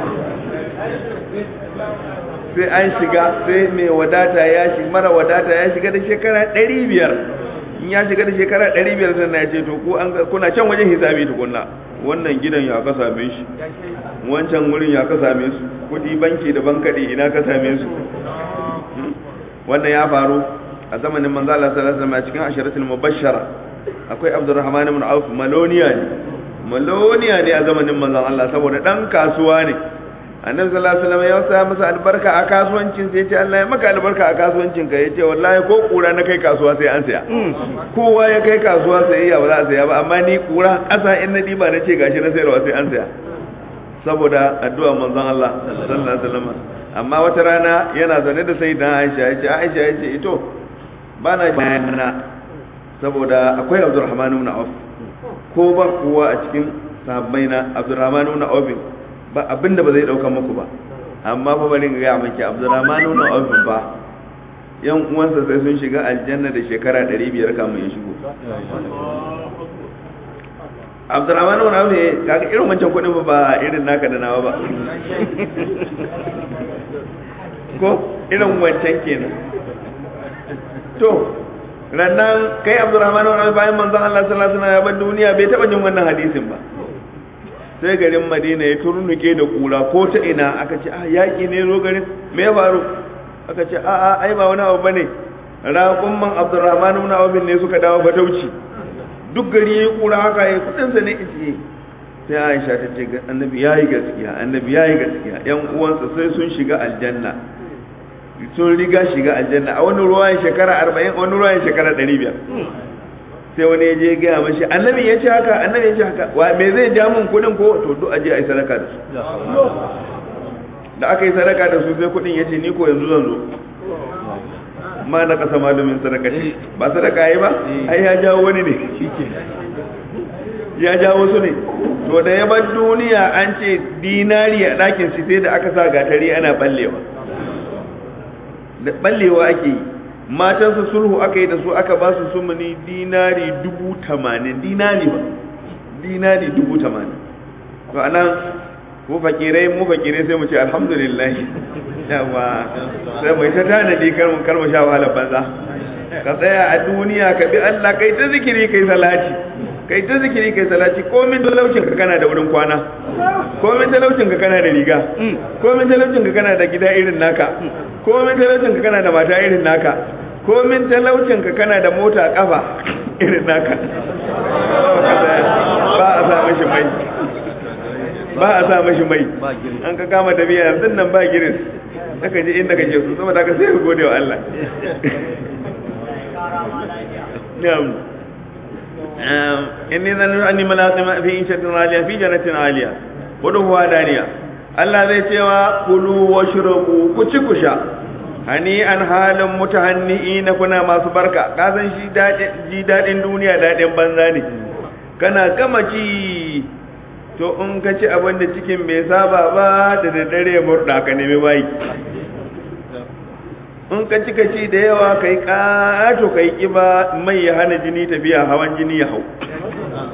sai an shiga sai mai wadata ya shi mara wadata ya shiga da shekara 500 in ya shiga da shekara 500 sannan ya ce to ku an kuna can wajen hisabi tukunna wannan gidan ya ka same shi wancan wurin ya ka same su kudi banki da bankade ina ka same su wannan ya faru a zamanin manzo Allah sallallahu alaihi wasallam cikin asharatul mubashshara akwai Abdurrahman ibn Auf maloniya ne maloniya ne a zamanin manzon Allah saboda dan kasuwa ne annabi sallallahu alaihi wasallam ya sa masa albarka a kasuwancin sai ya ce Allah ya maka albarka a kasuwancin ka yace wallahi ko kura na kai kasuwa sai an saya kowa ya kai kasuwa sai ya ba za a saya ba amma ni kura kasa in na diba na ce gashi na sayarwa sai an saya saboda addu'a manzon Allah sallallahu alaihi wasallam amma wata rana yana zaune da sayyida Aisha yace Aisha yace ito bana bayana saboda akwai Abdurrahman ibn Auf ko ba kowa a cikin sahabbai na Abdurrahman ibn Auf ba abinda ba zai dauka muku ba amma fa bari ga miki Abdurrahman ibn Auf ba yan uwansa sai sun shiga aljanna da shekara 500 kamun ya shigo Abdurrahman ibn Auf kaga irin wancan kudin ba irin naka da nawa ba ko irin wancan kenan to rannan kai Abdurrahman ibn Auf bayan manzon Allah sallallahu alaihi wasallam ya bar duniya bai taba jin wannan hadisin ba sai garin madina ya turnuke da kura ko ta ina aka ce ah yaƙi ne zo garin me ya faru aka ce a a ai ba wani abu bane raƙumman abdurrahman ibn awf ne suka dawo fatauci duk gari yayi kura haka yayi kudin sa ne ice sai aisha ta ce annabi yayi gaskiya annabi yayi gaskiya yan uwansa sai sun shiga aljanna sun riga shiga aljanna a wani ruwayan shekara 40 wani ruwayan shekara 500 sai wani ya je gaya mashi annabi ya ce haka annabi ya ce haka wa me zai ja mun kudin ko to duk aje ai sadaka da su da aka yi sadaka da su sai kudin ya ce ni ko yanzu zan zo ma na kasa malumin sadaka ce ba sadaka yi ba ai ya jawo wani ne ya jawo su ne to da ya bar duniya an ce dinari a ɗakin shi sai da aka sa gatari ana ballewa da ballewa ake yi matansu sulhu aka yi da su aka ba su sumuni dinari dubu tamanin dinari ba dinari dubu tamanin to anan mu fakirai mu fakirai sai mu ce alhamdulillah yawa sai mu ta tanadi kar mu karma sha wahalar banza ka tsaya a duniya ka bi Allah kai ta zikiri kai salati kai ta zikiri kai salati komin talaucin ka kana da wurin kwana komin talaucin ka kana da riga komin talaucin ka kana da gida irin naka komin talaucin ka kana da mata irin naka komin talaucin ka kana da mota kafa irin naka ba a sa mashi mai ba a sa mashi mai an ka kama tafiya yanzu nan ba giris aka ji inda kake so saboda ka sai ka gode wa Allah na'am inni zan anni malaqima fi inshatin aliya fi jannatin aliya wudu huwa daniya Allah zai cewa kulu washrabu ku ci ku sha hani an halin mutahanni'i na kuna masu barka ka san shi ji dadin duniya dadin banza ne kana gama ci to in ka ci abin da cikin bai saba ba da daddare murda ka nemi bayi in ka ci ka ci da yawa kai kato kai kiba mai ya hana jini tafiya hawan jini ya hau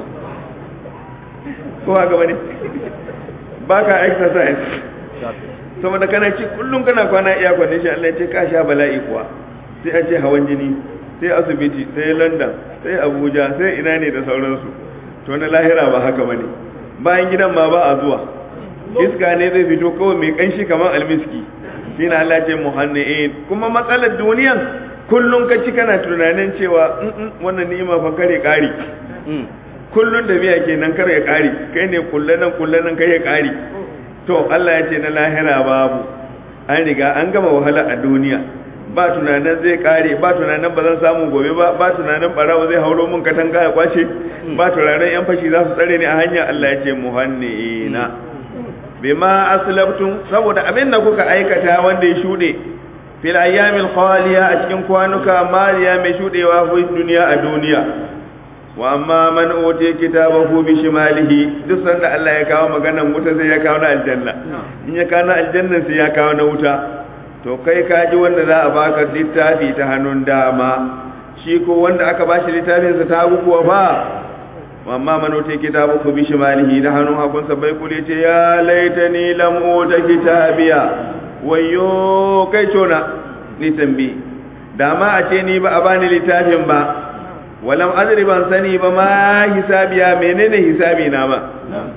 ko haka bane baka exercise saboda kana ci kullum kana kwana iya kwanin shi Allah ya ce ka sha bala'i kuwa sai a ce hawan jini sai asibiti sai london sai abuja sai ina ne da sauransu to na lahira ba haka bane bayan gidan ma ba a zuwa iska ne zai fito kawai mai kanshi kamar almiski shi na Allah ce muhanni'in kuma matsalar duniyan kullum ka ci kana tunanin cewa wannan ni'ima fa kare kari kullum da biya kenan kar ya kari kai ne kullanan kullanan kai ya kari to Allah ya ce na lahira babu an riga an gama wahala a duniya ba tunanin zai kare ba tunanin ba zan samu gobe ba ba tunanin barawa zai hauro mun katanga ya kwace ba tunanin yan fashi za su tsare ni a hanya Allah ya ce muhanni'ina bima aslabtum saboda abin da kuka aikata wanda ya shude fil ayyamil khaliya a cikin kwanuka mariya mai shudewa fi duniya a duniya wa amma man utiya kitabahu bi shimalihi duk sanda Allah ya kawo maganar wuta sai ya kawo na aljanna in ya kawo na aljanna sai ya kawo na wuta to kai ka ji wanda za a baka littafi ta hannun dama shi ko wanda aka bashi littafin sa ta kuwa ba amma man utiya kitabahu bi shimalihi da hannun hagunsa bai kule ce ya laitani lam uta kitabiya wayo kai tona ni tambi dama a ce ni ba a bani littafin ba walam adri ban sani ba ma hisabiya menene hisabi na ba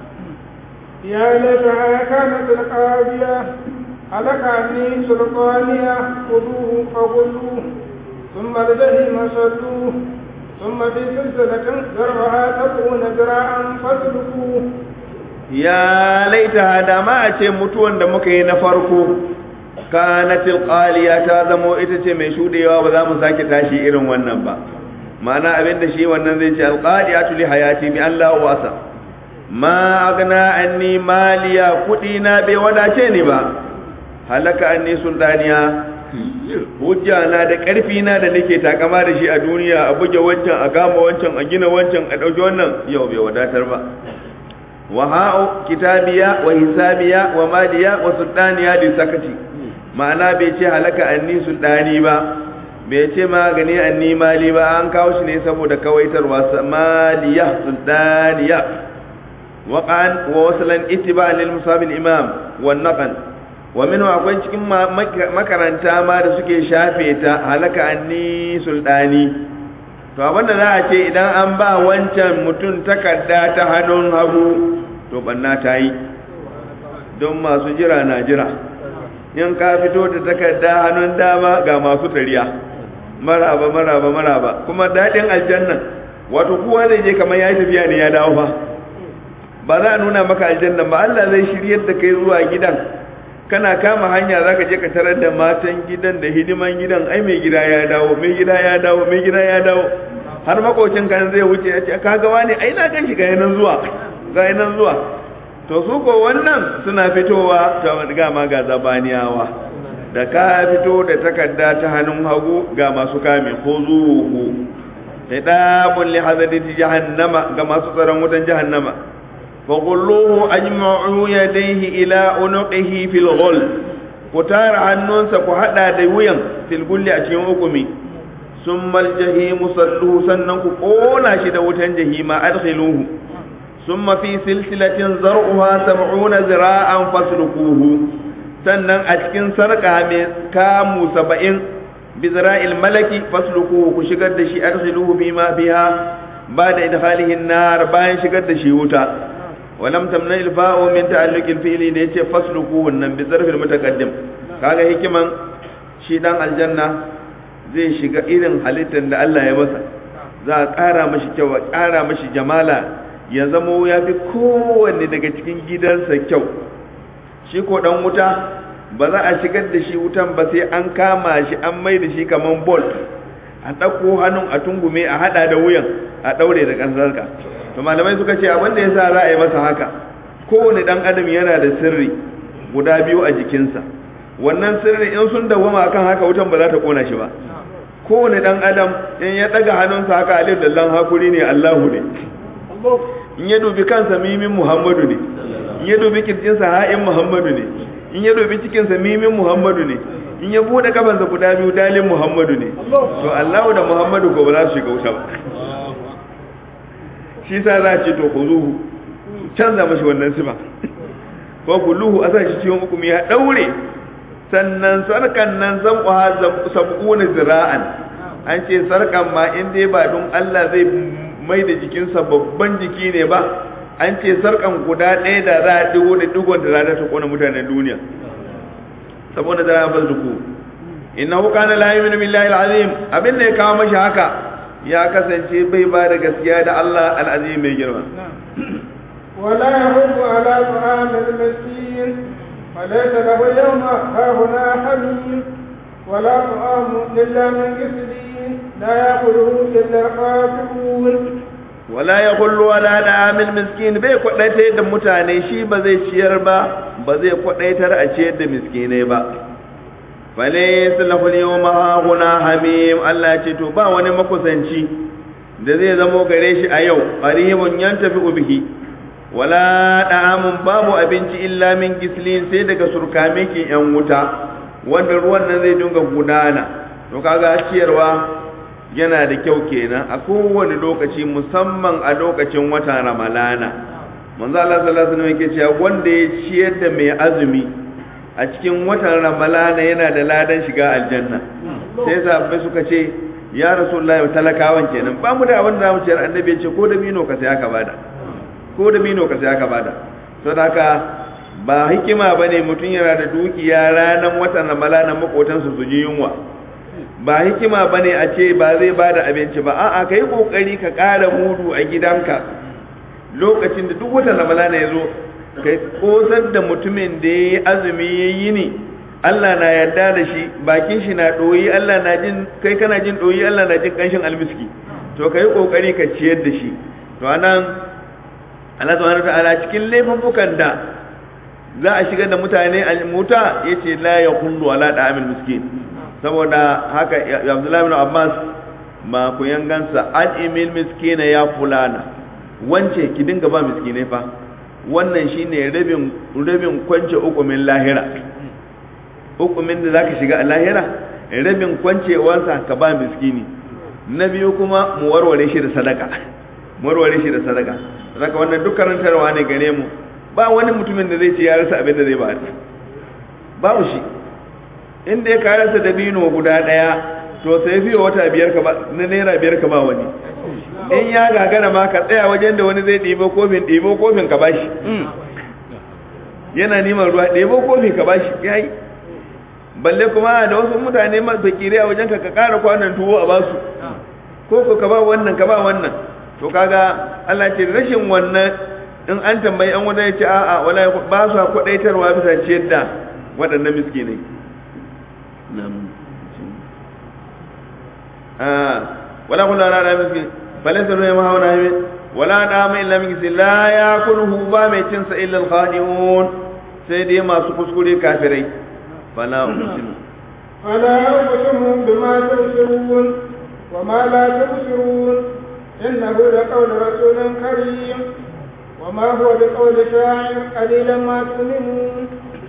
ya laita kanat alqabiya halaka ni sulqaniya quduhu faqulu thumma ladayhi masallu thumma fi silsilatin zarbaha tabuna dira'an fasluku ya laita da ma a ce mutuwan da muka yi na farko kanatil qaliya ta zamo ita ce mai shudewa ba za mu sake tashi irin wannan ba ma'ana abinda shi wannan zai ce alqadiyatu li hayati bi Allah wasa ma agna anni maliya kudi na bai wadace ni ba halaka anni sultaniya hujja na da karfi na da nake takama da shi a duniya a buge wancan a gama wancan a gina wancan a dauki wannan yau bai wadatar ba wa ha'u kitabiya wa hisabiya wa maliya wa sultaniya li sakati ma'ana bai ce halaka anni sultani ba bai ce magani anni mali ba an kawo shi ne saboda kawaitarwa maliya sultaniya waqan wa waslan ittiba lil musab al imam wa naqan wa minhu akwai cikin makaranta ma da suke shafe ta halaka anni sultani to abinda za a ce idan an ba wancan mutum takarda ta hannun hagu to banna ta yi don masu jira na jira in ka fito da takarda hannun dama ga masu tariya maraba maraba maraba kuma daɗin aljannan wato kowa zai je kamar ya yi tafiya ne ya dawo fa ba za a nuna maka aljannan ba Allah zai shiryar da kai zuwa gidan kana kama hanya za ka je ka tarar da matan gidan da hidiman gidan ai mai gida ya dawo mai gida ya dawo mai gida ya dawo har makocin kan zai wuce ya ce ka ga wani ai na gan shi ga yanan zuwa ga yanan zuwa to su ko wannan suna fitowa ta ga ma ga zabaniyawa da ka fito da takarda ta hannun hagu ga masu kame ko zuhu hidabun li hadati jahannama ga masu tsaron wutan jahannama fa qulluhu ajma'u yadayhi ila unuqihi fil ghul ku tara hannunsa ku hada da wuyan fil gulli a cikin hukumi summa al jahimu salluhu sannan ku kona shi da wutan jahima adkhiluhu summa fi silsilatin zar'uha 70 zira'an fasluquhu sannan a cikin sarƙa mai kamu saba'in bizra'il malaki fasluku ku shigar da shi arsiluhu bima biha ba da idkhalihin nar bayan shigar da shi wuta walam tamna ilfa'u min ta'alluqil fi'li da yace fasluku wannan bi zarfil mutaqaddim kaga hikiman shi dan aljanna zai shiga irin halittar da Allah ya masa za a ƙara mashi kyau a ƙara mashi jamala ya zamo ya fi kowanne daga cikin gidansa kyau shi ko dan wuta ba za a shigar da shi wutan ba sai an kama shi an mai da shi kaman bolt a ɗauko hannun a tungume a haɗa da wuyan a ɗaure da ƙasarka to malamai suka ce abin da ya sa za a yi masa haka kowane ɗan adam yana da sirri guda biyu a jikinsa wannan sirri in sun dawwama akan haka wutan ba za ta kona shi ba kowane ɗan adam in ya ɗaga hannunsa haka alif dallan hakuri ne allahu ne in ya dubi kansa mimin muhammadu ne in ya dubi kirjinsa ha'in muhammadu ne in ya dubi cikinsa mimin muhammadu ne in ya bude kafansa guda biyu dalin muhammadu ne to allahu da muhammadu ko ba za su shiga wuta ba shi sa za a ce to ku zuhu canza mashi wannan sifa ko kulluhu a sa shi cikin hukumi ya daure sannan sarkan nan zan ƙwa sab'una zira'an an ce sarkan ma in dai ba don Allah zai mai da jikinsa babban jiki ne ba an ce sarkan guda ɗaya da za a digo da digon da za ta kona mutanen duniya saboda da ba zuku innahu kana la yu'minu billahi al-azim abin da ya kawo mashi haka ya kasance bai ba da gaskiya da Allah al-azim mai girma ولا يحب على طعام المسكين فليس له اليوم هاهنا حميم ولا طعام إلا من غسلين لا يأكله إلا الخاسرون wala ya kullu wala da amil miskin bai kwadaita da mutane shi ba zai ciyar ba ba zai kwadaitar a ciyar da miskinai ba fale sallahu yawma huna hamim Allah ya ce to ba wani makusanci da zai zamo gare shi a yau qaribun yantafi bihi wala da'amun babu abinci illa min gislin sai daga surkame ke yan wuta wanda ruwan nan zai dinga gudana to kaga ciyarwa yana da kyau kenan a kowane lokaci musamman a lokacin watan ramalana manzo Allah sallallahu alaihi wasallam yake cewa wanda ya ciyar da mai azumi a cikin watan ramalana yana da ladan shiga aljanna sai sahabbai suka ce ya rasulullahi talakawan kenan ba mu da abin da zamu ciyar annabi ya ce ko da bino ka sai aka bada ko da bino ka sai aka bada saboda haka ba hikima bane mutum yana da dukiya ranar watan ramalana makotansu su ji yunwa ba hikima bane a ce ba zai bada abinci ba a'a kai kokari ka ƙara mudu a gidanka lokacin da duk watan ramadana ya zo kai kosar da mutumin da ya yi azumi ya yi ne Allah na yarda da shi bakin shi na ɗoyi Allah na jin kai kana jin ɗoyi Allah na jin ƙanshin almiski to kai kokari ka ciyar da shi to anan Allah subhanahu ta'ala cikin laifukan da za a shigar da mutane almuta yace la yaqullu ala da'amil miskin saboda haka abdullahi bin abbas ma ku yangansa an imil miskina ya fulana wance ki dinga ba miskinai fa wannan shine rabin rabin kwance ukumin lahira ukumin da zaka shiga a lahira rabin kwancewansa ka ba miskini na biyu kuma mu warware shi da sadaka mu warware shi da sadaka saka wannan duk karantarwa ne gare mu ba wani mutumin da zai ce ya rasa abin da zai ba babu shi inda ya karasa da bino guda daya to sai fiye wata biyar ka ba na naira biyar ka ba wani in ya gagara ma ka tsaya wajen da wani zai ɗibo kofin ɗibo kofin ka bashi yana neman ruwa ɗibo kofin ka bashi yayi balle kuma da wasu mutane fakire a wajen ka ka ƙara kwanan tuwo a basu ko ko ka ba wannan ka ba wannan to kaga Allah ce rashin wannan in an tambayi an wanda ya ce a'a wala ba su kwadaitarwa bisa ciyar da waɗannan miskinai ولا قل لا لا مسكين فليس له ما هو نايم ولا دام الا من كسي لا ياكله با مي تنس الا الخادعون سيدي ما سكسكري كافري فلا اقسم فلا اقسم بما تبصرون وما لا تبصرون انه لقول رسول كريم وما هو بقول شاعر قليلا ما تؤمنون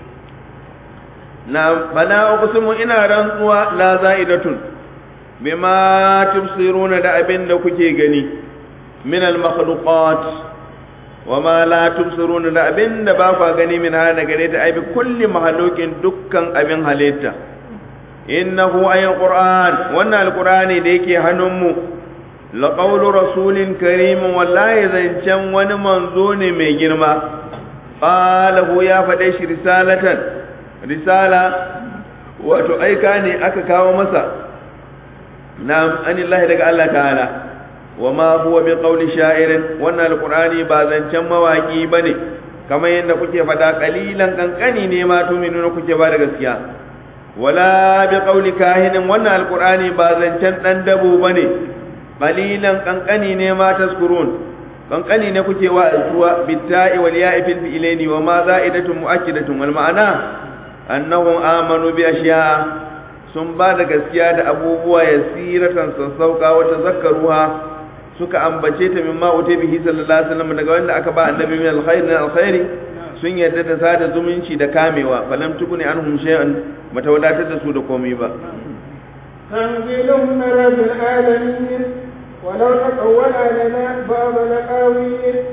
نعم فلا اقسم ان رنوا لا زائده bima tubsiruna da abin da kuke gani min al-makhluqat wama la tubsiruna da abin da ba ku gani min hana gare ta ai bi kulli mahalukin dukkan abin halitta innahu ayul qur'an wannan alqur'ani da yake hannunmu la qawlu rasulin karim wallahi zancen wani manzo ne mai girma qalahu ya faɗe shi risalatan risala wato aika ne aka kawo masa na'am anillahi daga Allah ta'ala wa ma huwa bi qawli sha'irin wannan alqur'ani ba zancen mawaki bane kamar yadda kuke fada qalilan kankani ne ma tuminuna kuke ba da gaskiya wala bi qawli kahinin wannan alqur'ani ba zancen dan dabo bane qalilan kankani ne ma taskurun kankani ne kuke wa zuwa bitta'i wal ya'i fil fi'laini wa ma za'idatun mu'akkidatun wal ma'ana annahum amanu bi ashiya sun ba da gaskiya da abubuwa ya siratan sassauka wata zakaruwa suka ambace ta min ma'ute bihi sallallahu alaihi wasallam daga wanda aka ba annabi min alkhairi na alkhairi sun yarda da sada zumunci da kamewa falam tukuni anhum shay'an mata wadatar da su da komai ba تنزيل من رب العالمين ولو تقول علينا بعض الأقاويل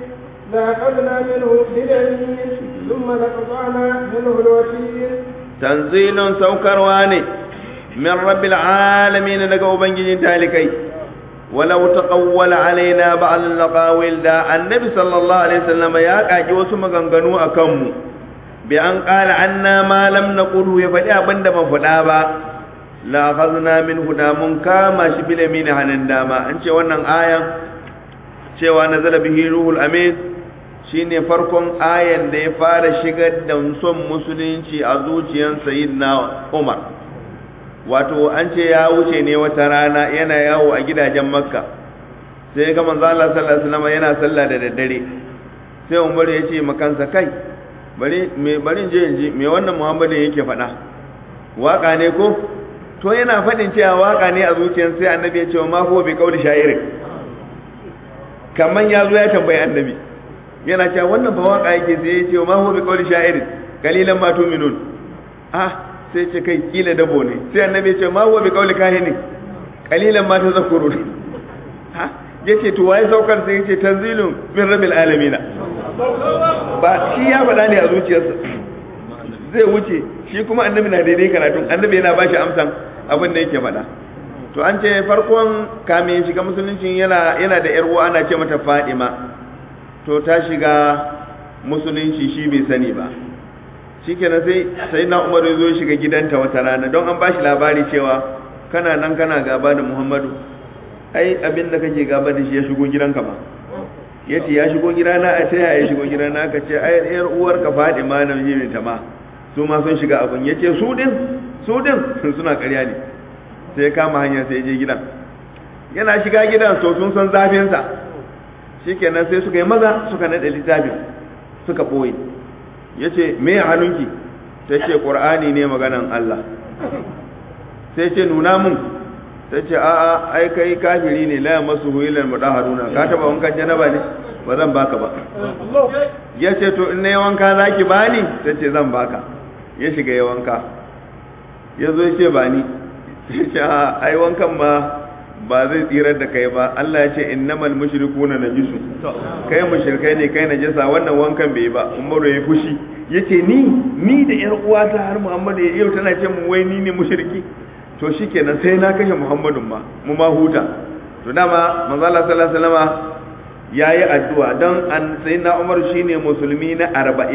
لأخذنا منه باليمين ثم لقطعنا منه الوتين tanzilun saukarwa ne min rabbil alamin daga ubangijin talikai walau taqawwala alaina ba'd al-laqawil da annabi sallallahu alaihi wasallam ya kaji wasu maganganu akan mu bi an qala anna ma lam naqulu ya faɗi abinda ban faɗa ba la akhadna min huda mun kama shi bil yamin hanan dama an ce wannan ayan cewa nazala bihi ruhul amin shine farkon ayan da ya fara shigar da son musulunci a zuciyar sayyidina Umar wato an ce ya wuce ne wata rana yana yawo a gidajen Makka sai ga manzo Allah sallallahu alaihi wasallam yana sallah da daddare sai Umar ya ce makansa kai bari me bari je in ji me wannan Muhammadin yake faɗa waka ne ko to yana faɗin cewa waka ne a zuciyar sai annabi ya ce ma huwa bi qauli sha'irin kaman ya zo ya tambayi annabi yana cewa wannan ba waka yake sai ya ce ma huwa bi qawli sha'irin qalilan ma tu'minun ah sai ce kai kila dabo ne sai annabi ya ce ma huwa bi qawli kahini qalilan ma tazakkurun ha yace to waye saukar sai yace tanzilun min rabbil alamin ba shi ya faɗa ne a zuciyarsa zai wuce shi kuma annabi na daidai karatun annabi yana bashi amsan abin da yake faɗa to an ce farkon kamin shiga musulunci yana yana da yar uwa ana ce mata Fadima to ta shiga musulunci shi bai sani ba shikenan sai sai na Umar ya zo shiga gidanta wata rana don an bashi labari cewa kana nan kana gaba da Muhammadu ai abin da kake gaba da shi ya shigo gidanka ba yace ya shigo gidana a sai ya shigo gidana aka ce ai yar uwar ka Fadima na mijin ta ma su ma sun shiga abun yace su din su din suna ƙarya ne sai ya kama hanyar sai ya je gidan yana shiga gidan so sun san zafin sa shikenan sai suka yi maza suka nade littafin suka boye yace me a hannunki sai ce qur'ani ne maganan Allah sai ce nuna mun sai ce a'a ai kai kafiri ne la masu ilal mudaharuna ka taba wankan janaba ne ba zan baka ba yace to in nayi wanka zaki bani sai ce zan baka ya shiga ya wanka ya zo ya ce ba ni ya ce a ai wankan ma ba zai tsirar da kai ba Allah ya ce innamal mushrikuna najisu kai mushrikai ne kai najasa wannan wankan bai ba Umaru ya fushi yace ni ni da yar uwata har Muhammadu yau tana ce mu wai ni ne mushriki to shikenan sai na kashe Muhammadun ma mu ma huta to dama manzo Allah sallallahu alaihi wasallama yayi addu'a dan an sayyidina Umar shine musulmi na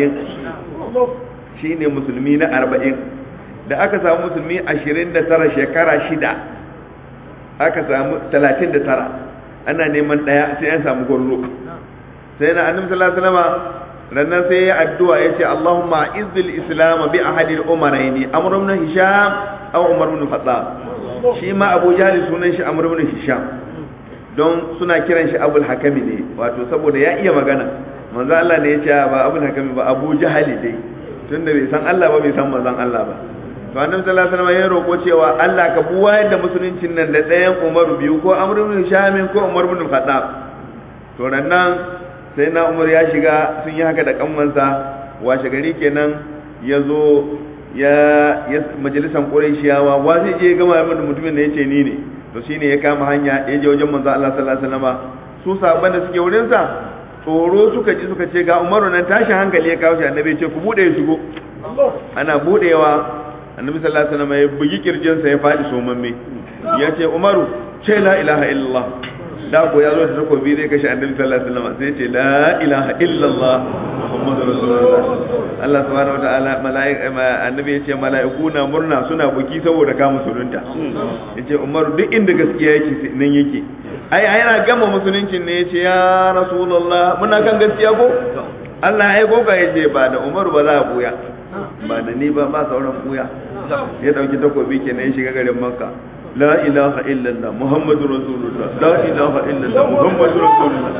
40 shine musulmi na 40 da aka samu musulmi 29 shekara shida aka samu 39 ana neman daya sai an samu gwarzo sai na annabi sallallahu alaihi wasallam rannan sai ya addu'a yace Allahumma izzil islam bi ahadi al-umarayn amr ibn hisham aw umar ibn khattab shi ma abu jahl sunan shi amr ibn hisham don suna kiran shi abul hakami ne wato saboda ya iya magana manzo Allah ne ya ce ba abul hakami ba abu jahali dai tunda bai san Allah ba bai san manzon Allah ba to annabi sallallahu alaihi wasallam ya roko cewa Allah ka buwa da musuluncin nan da ɗayan Umar biyu ko Amr ibn Hisham ko Umar ibn Khattab to nan sai na Umar ya shiga sun yi haka da kanmansa washe gari kenan ya zo ya majalisan Qurayshiyawa wa zai je gama da mutumin da yace ni ne to shine ya kama hanya ya je wajen manzo Allah sallallahu alaihi wasallam su sahabban da suke wurin sa tsoro suka ji suka ce ga Umaru nan tashin hankali ya kawo shi annabi ya ce ku bude ya shigo ana budewa annabi sallallahu alaihi wasallam ya bugi kirjin sa ya fadi somamme ya ce Umaru ce la ilaha illallah da ko ya zo da takobi zai kashe annabi sallallahu alaihi wasallam sai ya ce la ilaha illallah muhammadur rasulullah Allah subhanahu wataala malaika annabi ya ce malaiku na murna suna buki saboda ka musulunta ya ce Umaru duk inda gaskiya yake nan yake ai ai yana gama musuluncin ne ya ce ya rasulullah muna kan gaskiya ko Allah ya aiko ka yace ba da Umaru ba za a buya ba da ni ba ba sauran buya ya dauki takobi kenan ya shiga garin Makka la ilaha illallah muhammadu rasulullah la ilaha illallah muhammadu rasulullah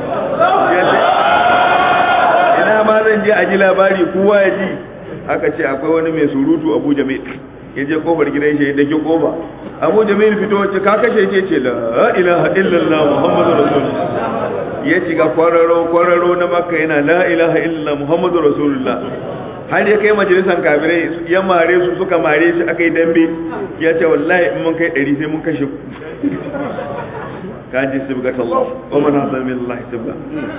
ina ma zan je a ji labari kowa ya ji aka ce akwai wani mai surutu Abu Jamil ya je kofar gidan shi ya dake kofa Abu Jamil fito wace ka kashe ce ce la ilaha illallah muhammadu rasulullah ya shiga kwararo kwararo na makka yana la ilaha illallah muhammadu rasulullah har ya kai majalisan kafirai ya mare su suka mare shi aka yi dambe ya ce wallahi in mun kai ɗari sai mun kashe ku kaji sibgat Allah wa man hasana min Allah sibga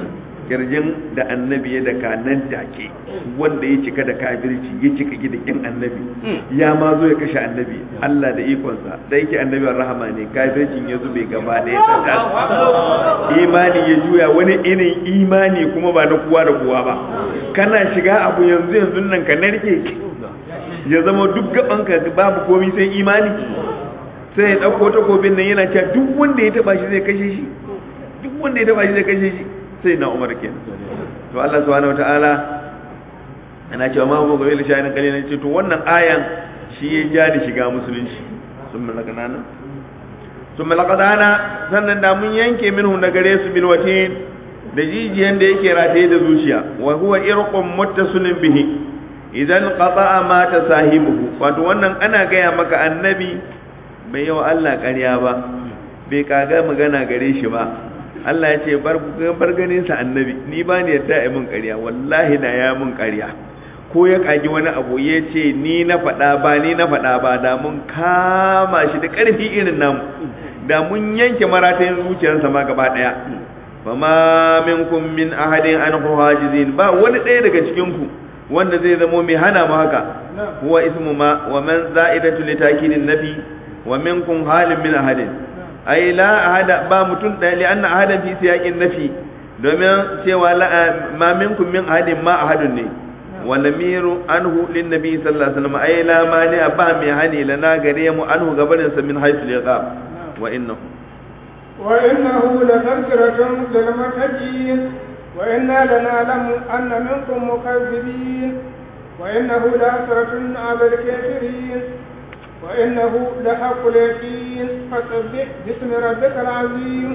kirjin da annabi ya daka nan take wanda ya cika da kafirci ya cika gidakin annabi ya ma zo ya kashe annabi Allah da ikonsa da yake annabi rahama ne kafircin ya zube gaba ɗaya ta imani ya juya wani irin imani kuma ba na kowa da kowa ba kana shiga abu yanzu yanzu nan ka narke ya zama duk gaban ka babu komai sai imani sai ya ɗauko takobin nan yana cewa duk wanda ya taba shi zai kashe shi duk wanda ya taba shi zai kashe shi sai na umar kenan to Allah subhanahu wataala ana cewa ma huwa gabil shay'in qalilan ce to wannan ayan shi ya ja da shiga musulunci sun malaka nana sun malaka nana sannan da mun yanke minhu na gare su bil watin da jijiyan da yake rataye da zuciya wa huwa irqum muttasilin bihi idan qata'a mata sahibuhu wato wannan ana gaya maka annabi bai yawa Allah ƙarya ba bai kaga magana gare shi ba Allah ya ce bar ganin sa annabi ni ba ni yadda ya mun ƙarya wallahi na ya mun ƙarya ko ya kagi wani abu ya ce ni na faɗa ba ni na faɗa ba da mun kama shi da ƙarfi irin namu da mun yanke maratayin zuciyarsa ma gaba ɗaya fama minkum min ahadin an hajizin ba wani ɗaya daga cikin ku wanda zai zamo mai hana mu haka huwa ismu ma wa man za'idatu li takidin nabi wa minkum halin min ahadin ai la ahada ba mutun da li anna ahadan fi siyaqin nafi domin cewa la ma minkum min ahadin ma ahadun ne wa lamiru anhu lin nabi sallallahu alaihi wasallam ai la mani ba mai hani lana gare mu anhu gabarin sa min haythu liqab wa innahu wa innahu la tadhkiratun lil muttaqin wa inna lana'lamu anna minkum mukazzibin wa innahu la hasratun 'ala al-kafirin وإنه لحق اليقين فسبح باسم ربك العظيم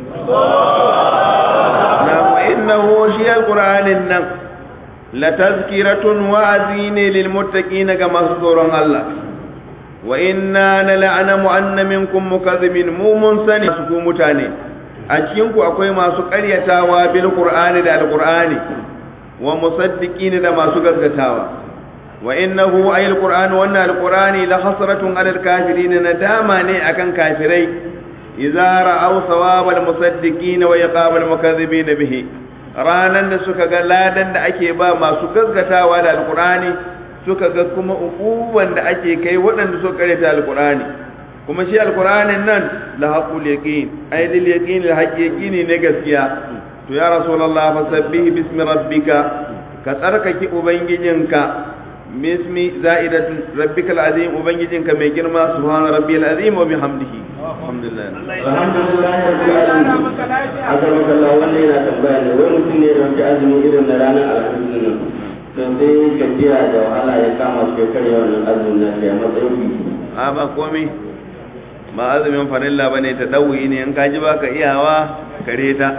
نعم وإنه شيء القرآن النم لتذكرة وعزين للمتقين كما سطور الله وإنا لنعلم أن منكم مكذبين مو منسن سكو متاني أجينكو أكوي ما سكريتاوا بالقرآن دا القرآن ومصدقين دا ما سكريتاوا وإنه أي القرآن وأن القرآن لحسرة على الكافرين ندامة أكن كافري إذا رأوا ثواب المصدقين ويقاب المكذبين به ranan da suka ga ladan da ake ba masu gaskatawa da alkurani suka ga kuma ukuban da ake kai waɗanda suka karyata alkurani kuma shi alkuranin nan la haqul yaqin ay dil yaqin al haqiqini ne gaskiya to ya rasulullah fasabbih bismi rabbika ka tsarkake ubangijinka bismi za'idatun rabbikal azim ubangijinka mai girma subhana rabbiyal azim wa bihamdihi alhamdulillah alhamdulillah rabbil alamin azza wa jalla wannan yana tambaya ne wai mutum ne dauki azumi irin na ranar alhamis nan to sai gajiya da wahala ya kama shi karya wannan azumin na shi a matsayin a ba komai ba azumin farilla bane ta dawi ne in ka ji baka iyawa kare ta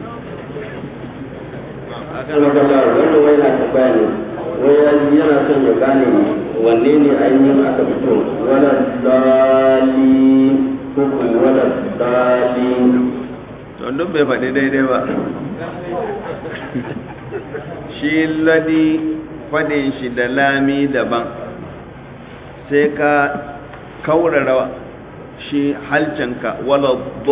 akan magana wannan wai yana tambaya ne wai yana son ya gane wanne ne ainihin aka fito wala dali ko kuma wala dali to duk bai faɗi daidai ba shi ladi faɗin shi da lami daban sai ka kaurara shi halcanka wala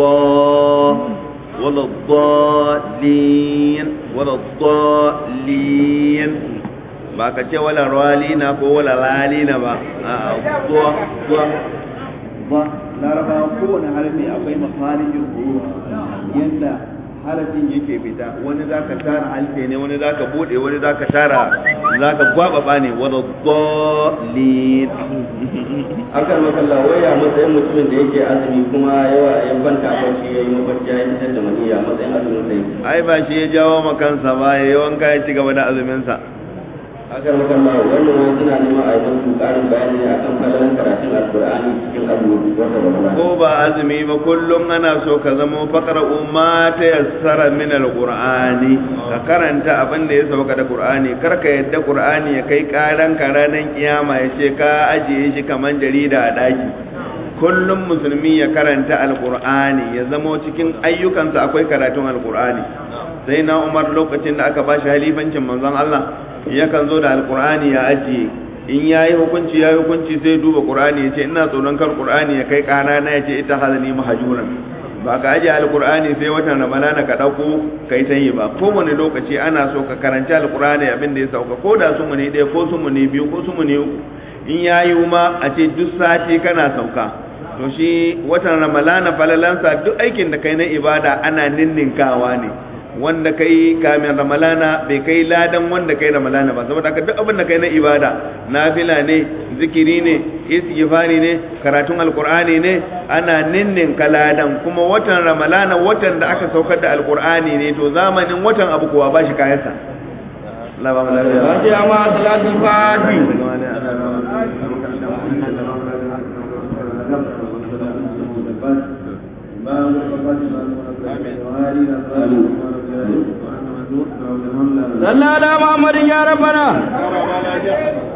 wala dalin wala dalin ba ka ce wala ralina ko wala lalina ba a zuwa zuwa ba larabawa kowane harfi akwai mafarijin huruf yadda harafin yake fita wani za ka tara halfe ne wani za ka bude wani za ka tara za ka gwababa ne wani dolin akan makalla waya matsayin mutumin da yake azumi kuma yawa ya kwanta barci ya yi mafarki ya fitar da maniya matsayin azumin sai ai ba shi ya jawo makansa ba ya yi wanka ya ci gaba da azuminsa akan makalla wannan wani suna neman a yi musu ƙarin bayani ne akan falalan karatun alkur'ani cikin azumi wata ramadan ko ba azumi ba kullum ana so ka zama faqra umma ta yassara min alqur'ani ka karanta abin da ya sauka da qur'ani kar ka yadda qur'ani ya kai karan ka ranar kiyama ya ce ka ajiye shi kaman jarida a daki kullum musulmi ya karanta alqur'ani ya zama cikin ayyukansa akwai karatun alqur'ani sai na umar lokacin da aka bashi halifancin manzon Allah yakan zo da alqur'ani ya ajiye in ya yi hukunci ya yi hukunci sai duba qur'ani ya ce ina tsoron kar qur'ani ya kai kana na ya ce ita hazani mahajuran ba ka ajiye alkur'ani sai watan ramadana ka ɗauko ka yi ta yi ba kowane lokaci ana so ka karanci alkur'ani abin da ya sauka ko da su muni ɗaya ko su muni biyu ko su muni uku in ya yi ma a ce duk sati kana sauka to shi watan ramadana falalansa duk aikin da kai na ibada ana ninninkawa ne wanda kai kamin ramalana bai kai ladan wanda kai ramalana ba saboda haka duk abin da kai na ibada nafila ne zikiri ne istighfari ne karatun alqur'ani ne ana ninnin kaladan kuma watan ramalana watan da aka saukar da alqur'ani ne to zamanin watan abu kuwa ba shi kayansa Allah ba mu lafiya Fatiha ma salatul fati. صلى على محمد يا ربنا